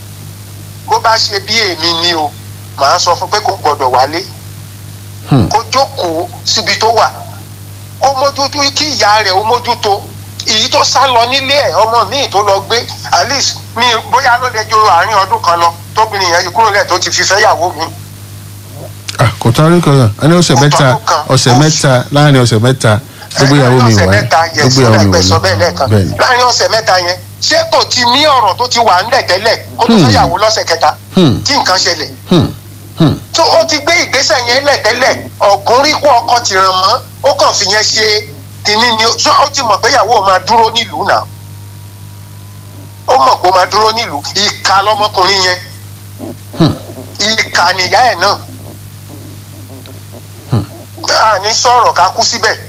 [SPEAKER 6] bó bá ṣe bí èmi ni o màá sọ fún pé kò gbọdọ̀ wálé
[SPEAKER 2] Hmm.
[SPEAKER 6] kó jókòó síbi tó wà ó mójútó kí ìyá rẹ̀ ó mójútó èyí tó sá lọ nílé ẹ̀ ọmọ míì tó lọ gbé at least mi bóyá ló lè jòrò àárín ọdún kan lọ tóbìnrin yẹn ti kúrò lẹ̀ tó ti fi fẹ́ yàwó mi
[SPEAKER 2] ah kò tán rí kan ẹni ọ̀sẹ̀
[SPEAKER 6] Kò
[SPEAKER 2] mẹ́ta
[SPEAKER 6] tọ́dún kan.
[SPEAKER 2] ọ̀sẹ̀ mẹ́ta láàrin ọ̀sẹ̀ mẹ́ta gbogbo ìyàwó mi
[SPEAKER 6] láàrin
[SPEAKER 2] wà
[SPEAKER 6] ọ̀sẹ̀ mẹ́ta yẹn
[SPEAKER 2] gbogbo ìyàwó mi
[SPEAKER 6] sílẹ̀ sọ bẹ́ẹ̀
[SPEAKER 2] wà
[SPEAKER 6] lẹ́ẹ̀kan
[SPEAKER 2] bẹ́ẹ̀ ni
[SPEAKER 6] láàrin ọ̀sẹ̀ mẹ́ta yẹn ṣé kò ti ní ọ̀rọ̀ tó ti wà ńlẹ̀ tẹ́lẹ̀ kó tó
[SPEAKER 2] Hmm.
[SPEAKER 6] fẹ́ yàwó lọ́sẹ̀ kẹta
[SPEAKER 2] Hmm.
[SPEAKER 6] tí nǹkan ṣẹlẹ̀
[SPEAKER 2] Hmm. Hmm.
[SPEAKER 6] tó o ti gbé ìgbésẹ̀ yẹn lẹ̀ tẹ́lẹ̀ ọ̀gùn rí kó ọkọ ti ràn mọ́ ó kàn fi yẹn ṣe kínní ni ó ó ti mọ̀ pé ìyàwó máa dúró nílùú náà ó mọ̀ pé ó máa dúró nílùú ìka lọmọkùnrin yẹn ìka nìyá ẹ̀ náà a ní sọ̀rọ̀ ká kú síbẹ̀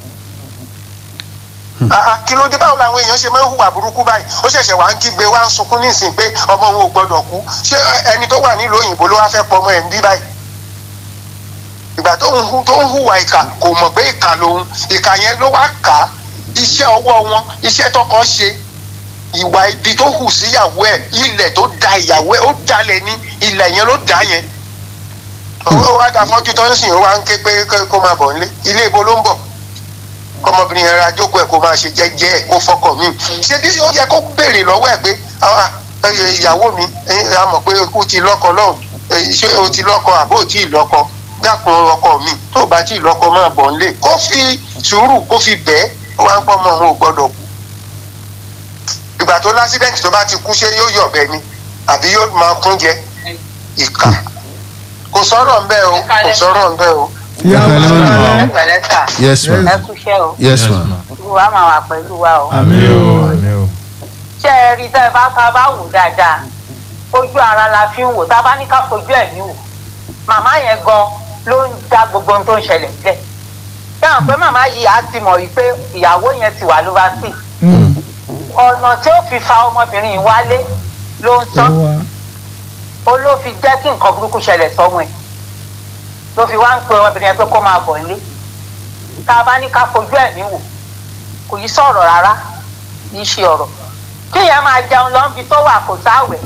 [SPEAKER 6] Ah, ah, kí ló dé báwo làwọn èèyàn ṣe máa ń hùwà burúkú báyìí ó ṣẹ̀ṣẹ̀ wá ń kígbe wá ń sunkún nísìnyí pé ọmọ òun ò gbọdọ̀ kú ṣé ẹni tó wà nílùú òyìnbó ló wá fẹ́ pọ ọmọ ẹ̀ ń bí báyìí ìgbà tó ń hu tó ń hùwà ìkà kò mọ̀ pé ìkà lòun ìkà yẹn ló wá kà á iṣẹ́ ọwọ́ wọn iṣẹ́ tọkọ ṣe ìwà ibi tó hù síyàwó ẹ̀ ilẹ̀ tó da ìyàwó ẹ̀ ó dalẹ̀ ní ilẹ̀ yẹn ló dá yẹn ó wá da fọ́jú tó ń sìn ó wá ń ké pé kó máa bọ̀ nílé ilé ibo ló ń bọ̀ kọmọbìnrin yẹn ra jókòó ẹ kó máa ṣe jẹ́jẹ́ ẹ kó fọkọ mi ṣé bí ó yẹ kó béèrè lọ́wọ́ ẹ pé ah, eh, ìyàwó mi eh, a mọ̀ pé o ti lọ́kọ lọ́hùn eh, ṣé o ti lọ́kọ àbó tí ì lọ́kọ dákun ọkọ mi tó o bá tí ì lọ́kọ máa bọ̀ nílé kó fi sùúrù kó fi bẹ́ẹ̀ ó wá ń pọ́ ọmọ òun ò gbọ́dọ̀ kú ìgbà tó lásìdẹ́ǹtì tó bá ti kú ṣé yóò yọ̀bẹ ni àbí yóò máa kún jẹ ìkà kò sọ̀rọ̀ ńbẹ́ o kò sọ̀rọ̀ ńbẹ́ o.
[SPEAKER 4] ìyàwó
[SPEAKER 2] Ẹ pẹ̀lẹ́
[SPEAKER 4] náà
[SPEAKER 2] mọ́.
[SPEAKER 7] pẹ̀lẹ́ sà
[SPEAKER 2] yes ma
[SPEAKER 7] ẹ kúṣẹ́ o
[SPEAKER 2] yes ma
[SPEAKER 7] olúwa máa wà pẹ̀lú wa o.
[SPEAKER 4] àmì o àmì o
[SPEAKER 7] ṣé ẹ rí tẹ́ ẹ bá ká bá wò dáadáa ojú ara la fi ń wò tá a bá ní ká fojú ẹ̀mí wò màmá yẹn gan ló ń dá gbogbo ohun tó ń ṣẹlẹ̀ sílẹ̀ dáhùn pé màmá yìí á ti mọ̀ wípé ìyàwó yẹn ti wà lóvásì ọ̀nà tí ó fi fa ọmọbìnrin yìí wálé ló ń tán ó ló fi jẹ́ kí nǹkan burúkú ṣẹlẹ̀ sọ́mọ ẹ̀ ló fi wá ń pe ọmọbìnrin yẹn pé kó máa bọ̀ nílé tá a bá ní ká fojú ẹ̀mí wò kò yí sọ̀rọ̀ rárá kì í ṣe ọ̀rọ̀ kí yẹn máa jẹun lọ́nbi tó wà kò sáwẹ̀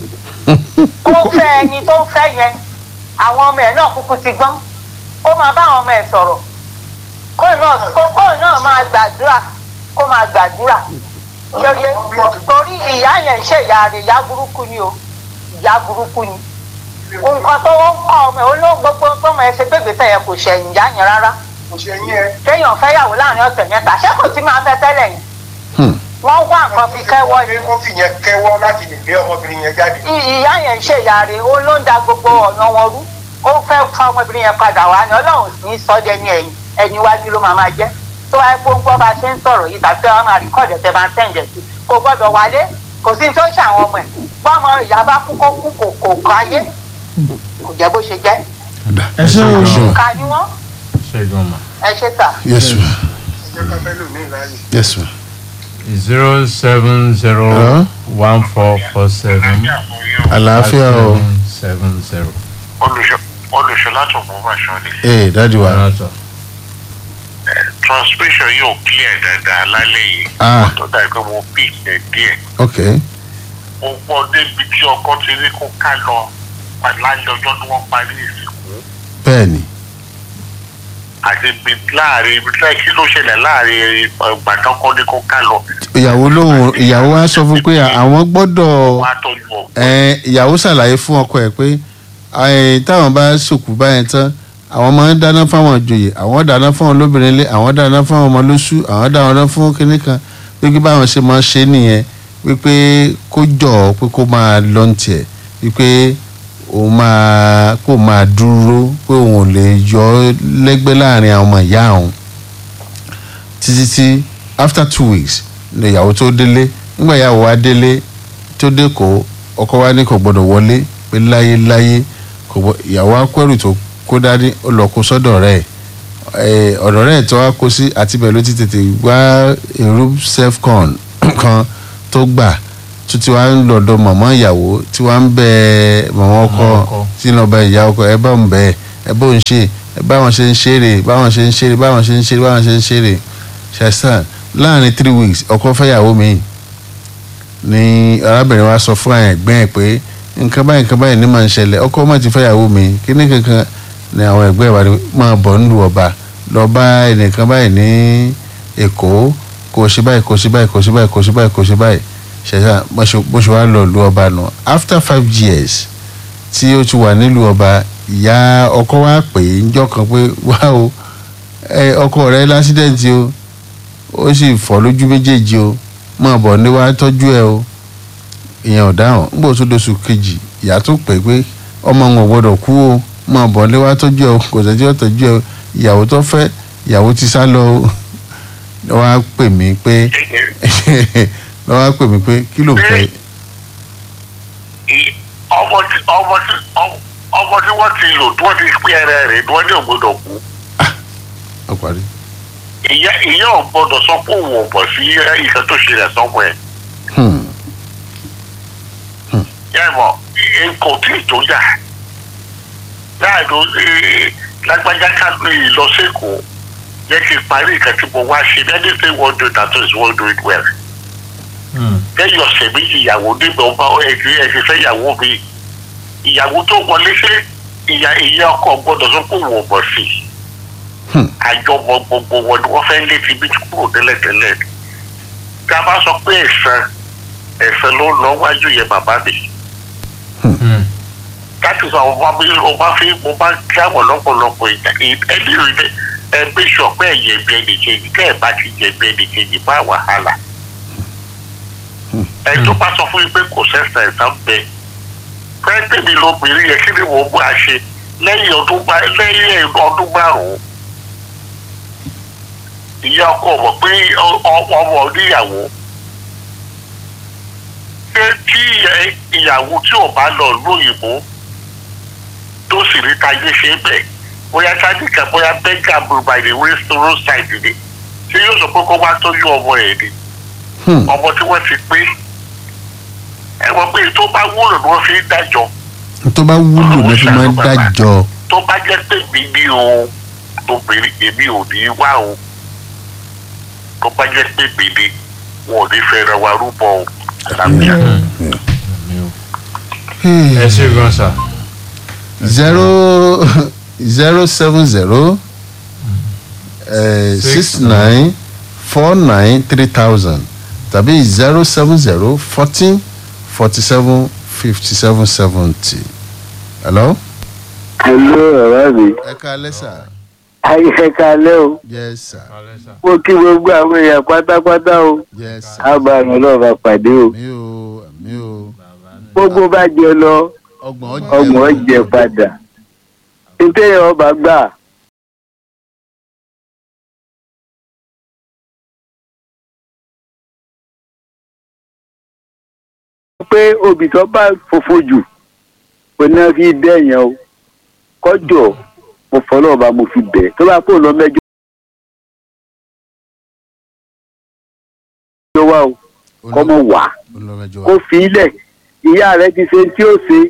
[SPEAKER 7] kó fẹ́ ẹni tó ń fẹ́ yẹn àwọn ọmọ ẹ̀ náà kúkú ti gbọ́n kó máa bá àwọn ọmọ ẹ̀ sọ̀rọ̀ kó náà kó kó náà máa gbàdúrà kó máa gbàdúrà yọyẹ torí ìyá yẹn ń ṣe ìyá rẹ̀ ìyá burúkú ni o ìyá burúkú ni nǹkan tó ń kọ́ ọmọ ẹ̀ olóhùn gbogbo gbọ́mọ ẹ̀ ṣe gbégbèsè yẹn kò ṣẹ̀yìn ìyá yẹn rárá
[SPEAKER 6] kò ṣe yín ẹ.
[SPEAKER 7] kéèyàn fẹ́yàwó láàrin ọ̀sẹ̀ mẹ́ta ṣé kò sí máa fẹ́ tẹ́lẹ̀ yìí
[SPEAKER 2] Hmm.
[SPEAKER 7] wọ́n wá nǹkan fi kẹ́wọ́ ni
[SPEAKER 6] ó fi yẹn kẹ́wọ́ láti lè gbé ọmọbìnrin yẹn jáde.
[SPEAKER 7] I- ìyá yẹn ń ṣe ìyá rẹ̀ ó ló ń da gbogbo ọ̀nà wọn rú ó fẹ́ fa ọmọbìnrin yẹn padà wá ní ọlọ́run sì ní sọ́dẹ ní ẹ̀yìn ẹ̀yìn iwájú ló máa máa jẹ́ tó wáyé pé ó ń gbọ́ bá a ṣe ń sọ̀rọ̀ yìí tàbí wọn máa rìkọ́ọ̀dù ẹ̀tẹ̀ máa ń tẹ̀ǹdẹ̀ sí kò gbọ́dọ̀ wálé kò sí ní tó ṣe àwọn ọmọ ẹ̀ bọ́mọ ìyá bá kú kó kú kò kò kọ́ ayé kò jẹ́ bó ṣe jẹ́
[SPEAKER 4] ẹ ṣe o
[SPEAKER 7] ká ní wọ́n
[SPEAKER 4] ṣe gan ma.
[SPEAKER 7] ẹ ṣe tà.
[SPEAKER 2] yes ma
[SPEAKER 6] ìjọ kan fẹ́ lò ní ìlàyé.
[SPEAKER 2] yes ma.
[SPEAKER 4] zero seven zero one four four seven
[SPEAKER 2] àlàáfíà o
[SPEAKER 4] seven zero.
[SPEAKER 5] olùṣọ́ láti ògbómọ̀ṣọ́ ni
[SPEAKER 2] ee dadi wa
[SPEAKER 4] Ọ̀nàtọ̀.
[SPEAKER 5] transmission yóò clear dáadáa lálẹ́ yìí
[SPEAKER 2] Ah.
[SPEAKER 5] tó dà pé mo pick ẹ̀ díẹ̀
[SPEAKER 2] ok
[SPEAKER 5] mo gbọ́ débi tí ọkọ ti ní kó ká lọ lálẹ́ ọjọ́ tí wọ́n parí ìsìnkú
[SPEAKER 2] bẹ́ẹ̀ni
[SPEAKER 5] àti ibi láàrin ibi tí kí ló ṣẹlẹ̀ láàrin gbàdọ́kọ́ ní kó ká lọ
[SPEAKER 2] ìyàwó lóhùn ìyàwó wa sọ fún pé àwọn gbọ́dọ̀
[SPEAKER 5] wọ́n á tọ́jú ọ̀gbọ́n.
[SPEAKER 2] ẹ ìyàwó ṣàlàyé fún ọkọ ẹ pé ẹ, táwọn bá sòkú báyẹn tán àwọn máa ń dáná fáwọn ìjòyè àwọn dáná fáwọn olóbìnrin ilé àwọn dáná fáwọn ọmọ lóṣù àwọn dáná fún kinní kan wípé báwọn ṣe máa ń ṣe nìyẹn wípé kó jọ pé kó máa lọ ní tiẹ̀ wípé òun máa kó máa dúró pé òun ò lè yọ ọ́ lẹ́gbẹ́ láàrin àwọn ọmọ ìyá òun títí tí after two weeks ni ìyàwó tó délé nígbà ìyàwó wa délé tó dé kó ọkọ wa ní kò gbọdọ̀ wọlé pé láyéláyé kò gbọ ìyàwó akẹ́rù tó kó dání ó lọ kó sọ́dọ̀ rẹ̀ ẹ̀ ọ̀dọ̀ rẹ̀ tó wá kó sí àti bẹ́ẹ̀ ló ti tètè wá èrú selfcon kan tó gbà tó ti wá ń lọ́dọ̀ mọ̀mọ́ ìyàwó tí wá ń bẹ mọ̀mọ́ ọkọ
[SPEAKER 4] Mọ̀mọ́ ọkọ.
[SPEAKER 2] tí ń lọ bẹ ìyá ọkọ ẹ bá ń bẹ ẹ bó ń ṣe ẹ báwọn ṣe ń ṣeré báwọn ṣe ń ṣeré báwọn ṣe ń ṣeré báwọn ṣe ń ṣeré ṣàṣàn láàrin three weeks ọkọ fẹ́yàwó mi ni arábìnrin wa sọ fún ẹ̀gbọ́n ẹ̀ pé nǹkan báyìí nǹkan báyìí ní máa ń ṣẹlẹ̀ ọkọ má ti fẹ́yàwó mi kíní kankan ni àwọn ẹ̀gbọ́n ẹ̀ wá ní máa bọ̀ nílùú ọba lọ bá ẹnìkan báyìí ní èkó kò ṣe báyìí kò ṣe báyìí kò ṣe báyìí kò ṣe báyìí kò ṣe báyìí ṣẹ̀ṣà bó ṣe bó ṣe wá lọ ìlú ọba nù after five years tí ó ti wà nílùú ọba ìyá ọkọ wa pè é njọ́ kan pé wá o ẹ ọkọ rẹ lásídẹ̀ǹtì o ó sì fọ́ lójú méjèèjì o máa bọ̀ ní wàá tọ́jú ẹ o ìyẹn ò dáhùn nígbà tó dóṣù kejì ìyá tó pè pé ọmọ wọn ò gbọdọ̀ kú o máa bọ̀ ní wàá tọ́jú ẹ o kò sẹ́jọ́ ó tọ́jú ẹ o ìyàwó tó fẹ́ ìyàwó ti sá lọ o lọ́ wá pè mí pé lọ́ wá pè mí pé kí ló fẹ́
[SPEAKER 5] I- ọmọ tí ọmọ tí ọmọ- ọmọ tí wọ́n ti lò tí wọ́n ti pín ẹrẹ rẹ̀ ni wọ́n ní ògbódò kú
[SPEAKER 2] ọ parí.
[SPEAKER 5] ìyá ìyá ò gbọdọ̀ sọ pé òun ò bọ̀ sí ìṣẹ́ tó ṣẹlẹ̀ sọ́mọ ẹ̀
[SPEAKER 2] Hmm.
[SPEAKER 5] yá ìmọ̀ kò tí ì tó jà láàdó lágbájá kánú ìlọsẹ́kọ̀ọ́ yẹ kí n parí nǹkan tí mo wá ṣe anything wọ́n do that is wọ́n do it well lẹ́yìn ọ̀sẹ̀ méjì ìyàwó níbẹ̀ ọba ẹ̀dí ẹ̀sìn fẹ́ ìyàwó mi ìyàwó tó wọlé ṣe ìyá ìyá ọkọ gbọdọ̀ sọ pé òun ò bọ̀ sí i
[SPEAKER 2] Hmm.
[SPEAKER 5] àjọmọ gbogbo wọn ni wọ́n fẹ́ lé ti bí kúrò tẹ́lẹ̀tẹ́lẹ̀ tí a bá sọ pé ẹ̀sán ẹ̀sán ló lọ wájú yẹn bàbá mi láti sọ àwọn ọba mi ọba fi mo bá kí àwọn lọ́pọ̀lọpọ̀ ìjà ẹni rí bẹ́ẹ̀ ẹgbẹ́ sọ̀pẹ́ ẹ̀yẹ bí ẹnì kejì kẹ́ ẹ̀ bá ti jẹ bí ẹnì kejì bá wàhálà ẹ tó bá sọ fún yín pé kò sẹ́sẹ̀ ẹ̀sán bẹ fẹ́ẹ́ mi lóbìnrin yẹn kí ni mò ń bá a ṣe lẹ́yìn ọdún bá- lẹ́yìn ọdún márùn-ún ìyá ọkọ mọ̀ pé ọ- ọ- ọmọ oníyàwó ṣé tí ìyá- ìyàwó tí ò bá lọ lóyìnbó tó sì rí táyé ṣe bẹ́ẹ̀ bóyá sáníkà bóyá bẹ́gà by the way roadside ni ṣé yóò sọ pé kó wá tọ́jú ọmọ ẹ̀ ni
[SPEAKER 2] Hmm.
[SPEAKER 5] ọmọ tí wọ́n ti pé ẹ mọ̀ pé tó bá wúlò ni wọ́n fi ń dájọ́
[SPEAKER 2] tó bá wúlò ní fi máa ń dájọ́
[SPEAKER 5] tó bá jẹ́ pé mi ní o obìnrin èmi ò ní wá o tó bá jẹ́ pé mi ní wọn ò ní fẹ́ràn wa rúbọ o àlàáfíà.
[SPEAKER 4] ẹ ṣe gan sa.
[SPEAKER 2] zero zero seven zero six nine four nine three thousand tàbí zero seven zero fourteen forty seven fifty seven seventy. hello.
[SPEAKER 8] hello ọ̀rọ̀ mi
[SPEAKER 2] ẹ ká lẹ́sà.
[SPEAKER 8] ayé kalẹ́ o
[SPEAKER 2] yes sir.
[SPEAKER 4] Alẹ́ sà.
[SPEAKER 8] mo kí gbogbo àwọn èèyàn pátápátá o
[SPEAKER 2] yes sir.
[SPEAKER 8] àbàrùn ọlọ́ọ̀bà pàdé o
[SPEAKER 2] mi ò mi ò
[SPEAKER 8] gbogbo bá jẹ lọ
[SPEAKER 2] ọgbọ̀n
[SPEAKER 8] ọgbọ̀n jẹ padà nítorí ọba gbà pé obì tó bá fòfò jù kò ní fi dẹ́yìn o kọjọ mo fọlọ́ ọba mo fi bẹ̀ tó bá kó lọ mẹ́jọ. wá o kọ́mọ wá
[SPEAKER 2] olùrànjọ
[SPEAKER 8] kó fi ilẹ̀ ìyá rẹ ti ṣe tí ó ṣe.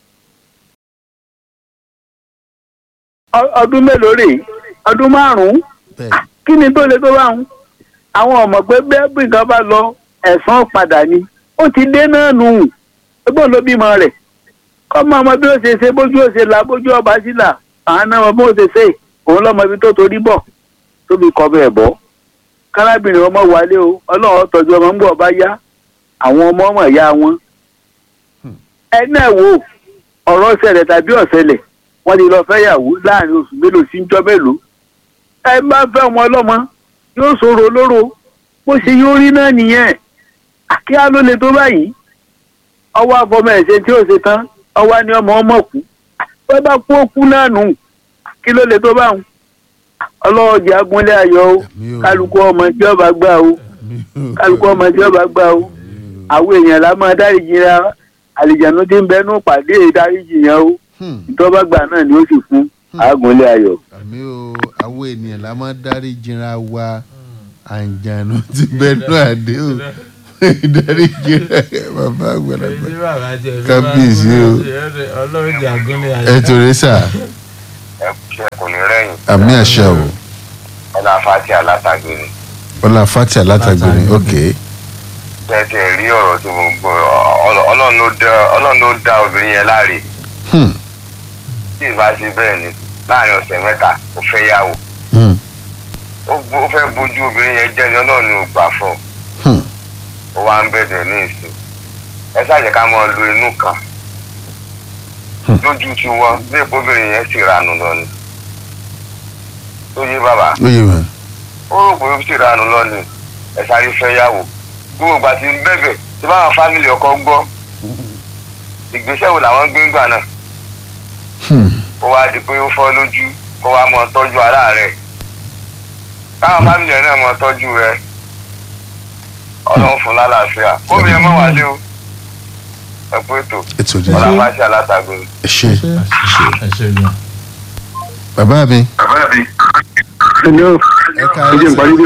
[SPEAKER 8] Ọ- ọdún mélòó rèé ọdún márùn-ún
[SPEAKER 2] bẹ́ẹ̀
[SPEAKER 8] kí ni tó le tó bá ń àwọn ọmọ pé bẹ́ẹ̀ bí nǹkan bá lọ ẹ̀sán padà ni ó ti dé náà nù ẹgbọ́n ló bímọ rẹ̀ kọ́mọ ọmọ bí ó ṣe ṣe bójú ó ṣe là bójú ọba sí là àwọn náà mọ bó ṣe ṣe òun lọ́mọ ibi tó torí bọ̀ tóbi kọ́ bẹ́ẹ̀ bọ́ kárábìnrin ọmọ wálé o ọlọ́run tọ́jú ọmọ ń bọ̀ bá yá àwọn ọmọ ọmọ ìyá wọn ẹ náà wo ọ̀rọ̀ ṣẹlẹ̀ tàbí ọ̀ṣẹlẹ̀ wọ́n ti lọ fẹ́yàwó láàrin oṣù mélòó sí jọ́ mélòó ẹ bá fẹ́ ọmọ ọlọ́mọ yóò ṣòro olóró bó ṣe yóò rí náà nìyẹn kí á ló le tó báyìí ọwọ́ àfọmọ ẹ̀ṣẹ̀ tí ó ṣe tán ọwọ́ ni ọmọ ọmọ kú wọ́n bá kú ó kú náà nù kí ló le tó báwọn ọlọ́wọ́ jẹ́ agúnlé ayọ̀ o
[SPEAKER 2] Àmín o.
[SPEAKER 8] kálukú ọmọ tí ọba gbà o kálukú ọmọ tí ọba gbà o àwọn èèyàn la máa dáríjì ra àlìjànú tí ń bẹnu pàdé ìdáríjì yẹn o
[SPEAKER 2] Hmm.
[SPEAKER 8] ìtọ́ba gbà náà ni ó sì fún agúnlé ayọ̀.
[SPEAKER 2] àmì o àwọn ènìyàn la máa dárí jìnra wa àǹjànú ti bẹnu àdé o dárí jìnra bàbá àgbàlagbà
[SPEAKER 4] Èyí bàbá jẹ bí
[SPEAKER 2] Kábíyèsí
[SPEAKER 4] bá-
[SPEAKER 2] o.
[SPEAKER 4] Ọlọ́run jẹ àgúnlé
[SPEAKER 2] ẹ
[SPEAKER 4] ayé.
[SPEAKER 2] torí sà
[SPEAKER 5] ẹ ṣe kò ní rẹ́yìn
[SPEAKER 2] àmì àṣà o
[SPEAKER 5] ọlá fati alátagbèrè
[SPEAKER 2] ọlá fati alátagbèrè ok
[SPEAKER 5] tẹ́tẹ́ rí ọ̀rọ̀ tí mo gbọ́ Ọlọ́- ọlọ́run ló dá ọlọ́run ló dá obìnrin yẹn láre
[SPEAKER 2] Hmm.
[SPEAKER 5] tí ì bá ṣe bẹ́ẹ̀ ni láàrin ọ̀sẹ̀ mẹ́ta ó fẹ́ yàwó
[SPEAKER 2] Hmm.
[SPEAKER 5] ó bó- ó fẹ́ bójú obìnrin yẹn jẹ́ ni ọlọ́run ni ò gbà fún
[SPEAKER 2] Hmm.
[SPEAKER 5] ó wá ń bẹ̀rẹ̀ ní ìsìn ẹ ṣàjẹ́ ká máa lo inú kan lójú tí wọ́n bí èpo obìnrin yẹn sì ranù lọ ni tó yé bàbá
[SPEAKER 2] ó yé wọn
[SPEAKER 5] ó rò pé ó sì ranù lọ ni ẹ sáré fẹ́ yàwó gbogbo ìgbà tí ń bẹ̀bẹ̀ tí báwọn fámìlì ọkọ gbọ́ ìgbésẹ̀ wo làwọn gbé ń gbà náà
[SPEAKER 2] Hmm.
[SPEAKER 5] ó wá di pé ó fọ́ lójú kó wá mọ tọ́jú ara rẹ̀ káwọn fámìlì ẹ̀ náà mọ tọ́jú rẹ̀ ọlọ́run fún lálàáfíà kóbi ẹ mọ́ wálé o ẹ pé ètò
[SPEAKER 2] ètò ìdí
[SPEAKER 5] ọlá máa ṣe alátagbé.
[SPEAKER 2] ẹ ṣe
[SPEAKER 4] Ẹ ṣe gan.
[SPEAKER 2] bàbá mi
[SPEAKER 5] bàbá mi.
[SPEAKER 8] Hello.
[SPEAKER 2] ẹ ká
[SPEAKER 8] Ẹ jẹ́ n parí dé.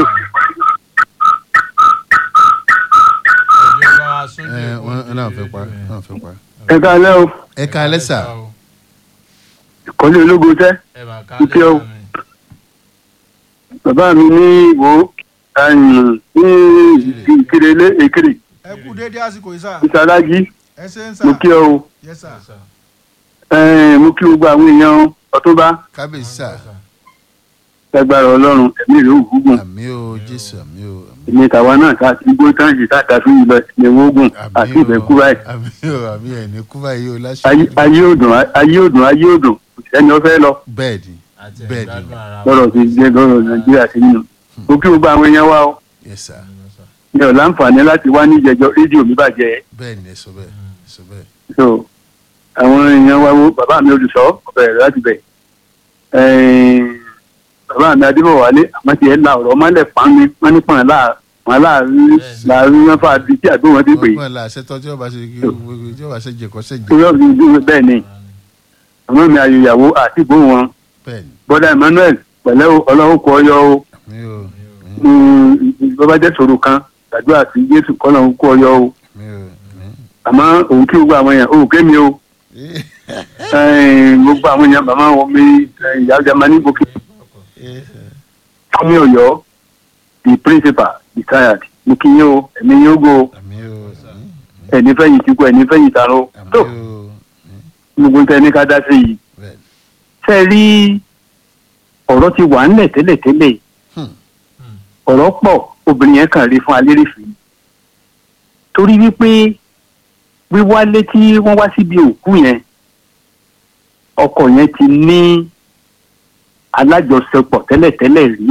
[SPEAKER 4] Ẹjọ́ bá wa sún
[SPEAKER 2] ẹ
[SPEAKER 4] dé
[SPEAKER 2] wọn
[SPEAKER 4] kó
[SPEAKER 2] náà
[SPEAKER 4] dé
[SPEAKER 2] fẹ́ pa
[SPEAKER 4] ibẹ̀.
[SPEAKER 2] náà fẹ́ pa
[SPEAKER 8] ẹ káalẹ́ o
[SPEAKER 2] ẹ ká lẹ́sà
[SPEAKER 8] ìkọ́lé ológun tẹ́
[SPEAKER 4] Ẹ bá ká
[SPEAKER 8] Dúkìá o.
[SPEAKER 4] lẹ́sà mi.
[SPEAKER 8] bàbá mi ní ìwò ẹ̀yìn ní ìkirelé èkìrì
[SPEAKER 9] ẹ kú déédéé àsìkò yìí sà
[SPEAKER 8] ìsàlájì
[SPEAKER 9] ẹ ṣe ń sà
[SPEAKER 8] mo kí ọ o
[SPEAKER 9] yẹ sà
[SPEAKER 8] ẹ̀ẹ́n, mo kí gbogbo àwọn èèyàn ọ̀túnba
[SPEAKER 2] kábíyèsí sà
[SPEAKER 8] lágbára ọlọ́run ẹ̀mí ìlú ògùn
[SPEAKER 2] àmì o jésù àmì o àmì
[SPEAKER 8] èmi tàwa náà ká ti gbó táǹsì táta fún ìlọ ìlẹ̀wọ̀ ogun àti ìbẹ̀kú báyìí
[SPEAKER 2] àmì o àmì ẹ̀ ní kú báyìí o láṣẹ
[SPEAKER 8] Ayé- ayé òdùn ayé òdùn ayé òdùn ẹni ọ fẹ́ lọ
[SPEAKER 2] bẹ́ẹ̀ ni
[SPEAKER 4] Àti
[SPEAKER 2] Bẹ́ẹ̀ ni.
[SPEAKER 4] ìgbádùn ara wa.
[SPEAKER 8] lọ́rọ̀ ti jẹ́ lọ́rọ̀ nàìjíríà sí nínú mo kí gbogbo àwọn èèyàn wa o
[SPEAKER 2] yes sir
[SPEAKER 8] mi ò láǹfààní láti wá ní ìjẹjọ rédíò mi bàjẹ́
[SPEAKER 2] bẹ́ẹ̀ ni ẹ sọ bẹ́ẹ̀ ẹ sọ bẹ́ẹ̀
[SPEAKER 8] so àwọn èèyàn wa wo bàbá mi olùsọ ọbẹ̀ rẹ̀ láti bẹ̀ ẹ̀ẹ́n, bàbá mi adébọ̀wálé àmọ́ ti ẹ̀ la ọ̀rọ̀ mọ́lẹ̀ pọ́n mi wọ́n ní pọ́n láà wọn láàrin láàrin wọn fà di tí àgbẹ̀ wọn ti pè é
[SPEAKER 2] wọn là ṣètò tí wọn bá ṣe kí tí wọn bá ṣe jẹkọ ṣe jẹ
[SPEAKER 8] torí ọ̀gbìn ìdúró bẹ́ẹ̀ ni àmọ́ mi ayò ìyàwó àti ìbò wọn
[SPEAKER 2] bẹ́ẹ̀ ni
[SPEAKER 8] bọ́dà emmanuel pẹ̀lẹ́ o ọlọ́run kọ ọyọ o
[SPEAKER 2] mi ò
[SPEAKER 8] bọ́bá jẹ́ sòrò kan gbàdúrà sí jésù kọ́lọ́run kọ ọyọ o
[SPEAKER 2] mi ò mi.
[SPEAKER 8] àmọ́ òun kí gbogbo àwọn èèyàn òun kémi o ẹ̀ẹ́n, gbogbo àwọn èèyàn màmá wọn mi ẹ̀ẹ́n, ìyá jamani gòkè fúnmi ọ̀yọ́ the principal retired mo kí yín o ẹ̀mí yín ó go o
[SPEAKER 2] mi ò
[SPEAKER 8] ẹni fẹ́yìn tí kú ẹni fẹ́yìn tààrọ tó gbogbo tẹ ní ká dá sí yìí ṣe rí ọ̀rọ̀ ti wà ńlẹ̀ tẹ́lẹ̀tẹ́lẹ̀ ọ̀rọ̀ pọ̀ obìnrin yẹn kàn rí fún alérèfé torí wípé wíwálé tí wọ́n wá síbi òkú yẹn ọkọ yẹn ti ní alájọṣepọ̀ tẹ́lẹ̀tẹ́lẹ̀ rí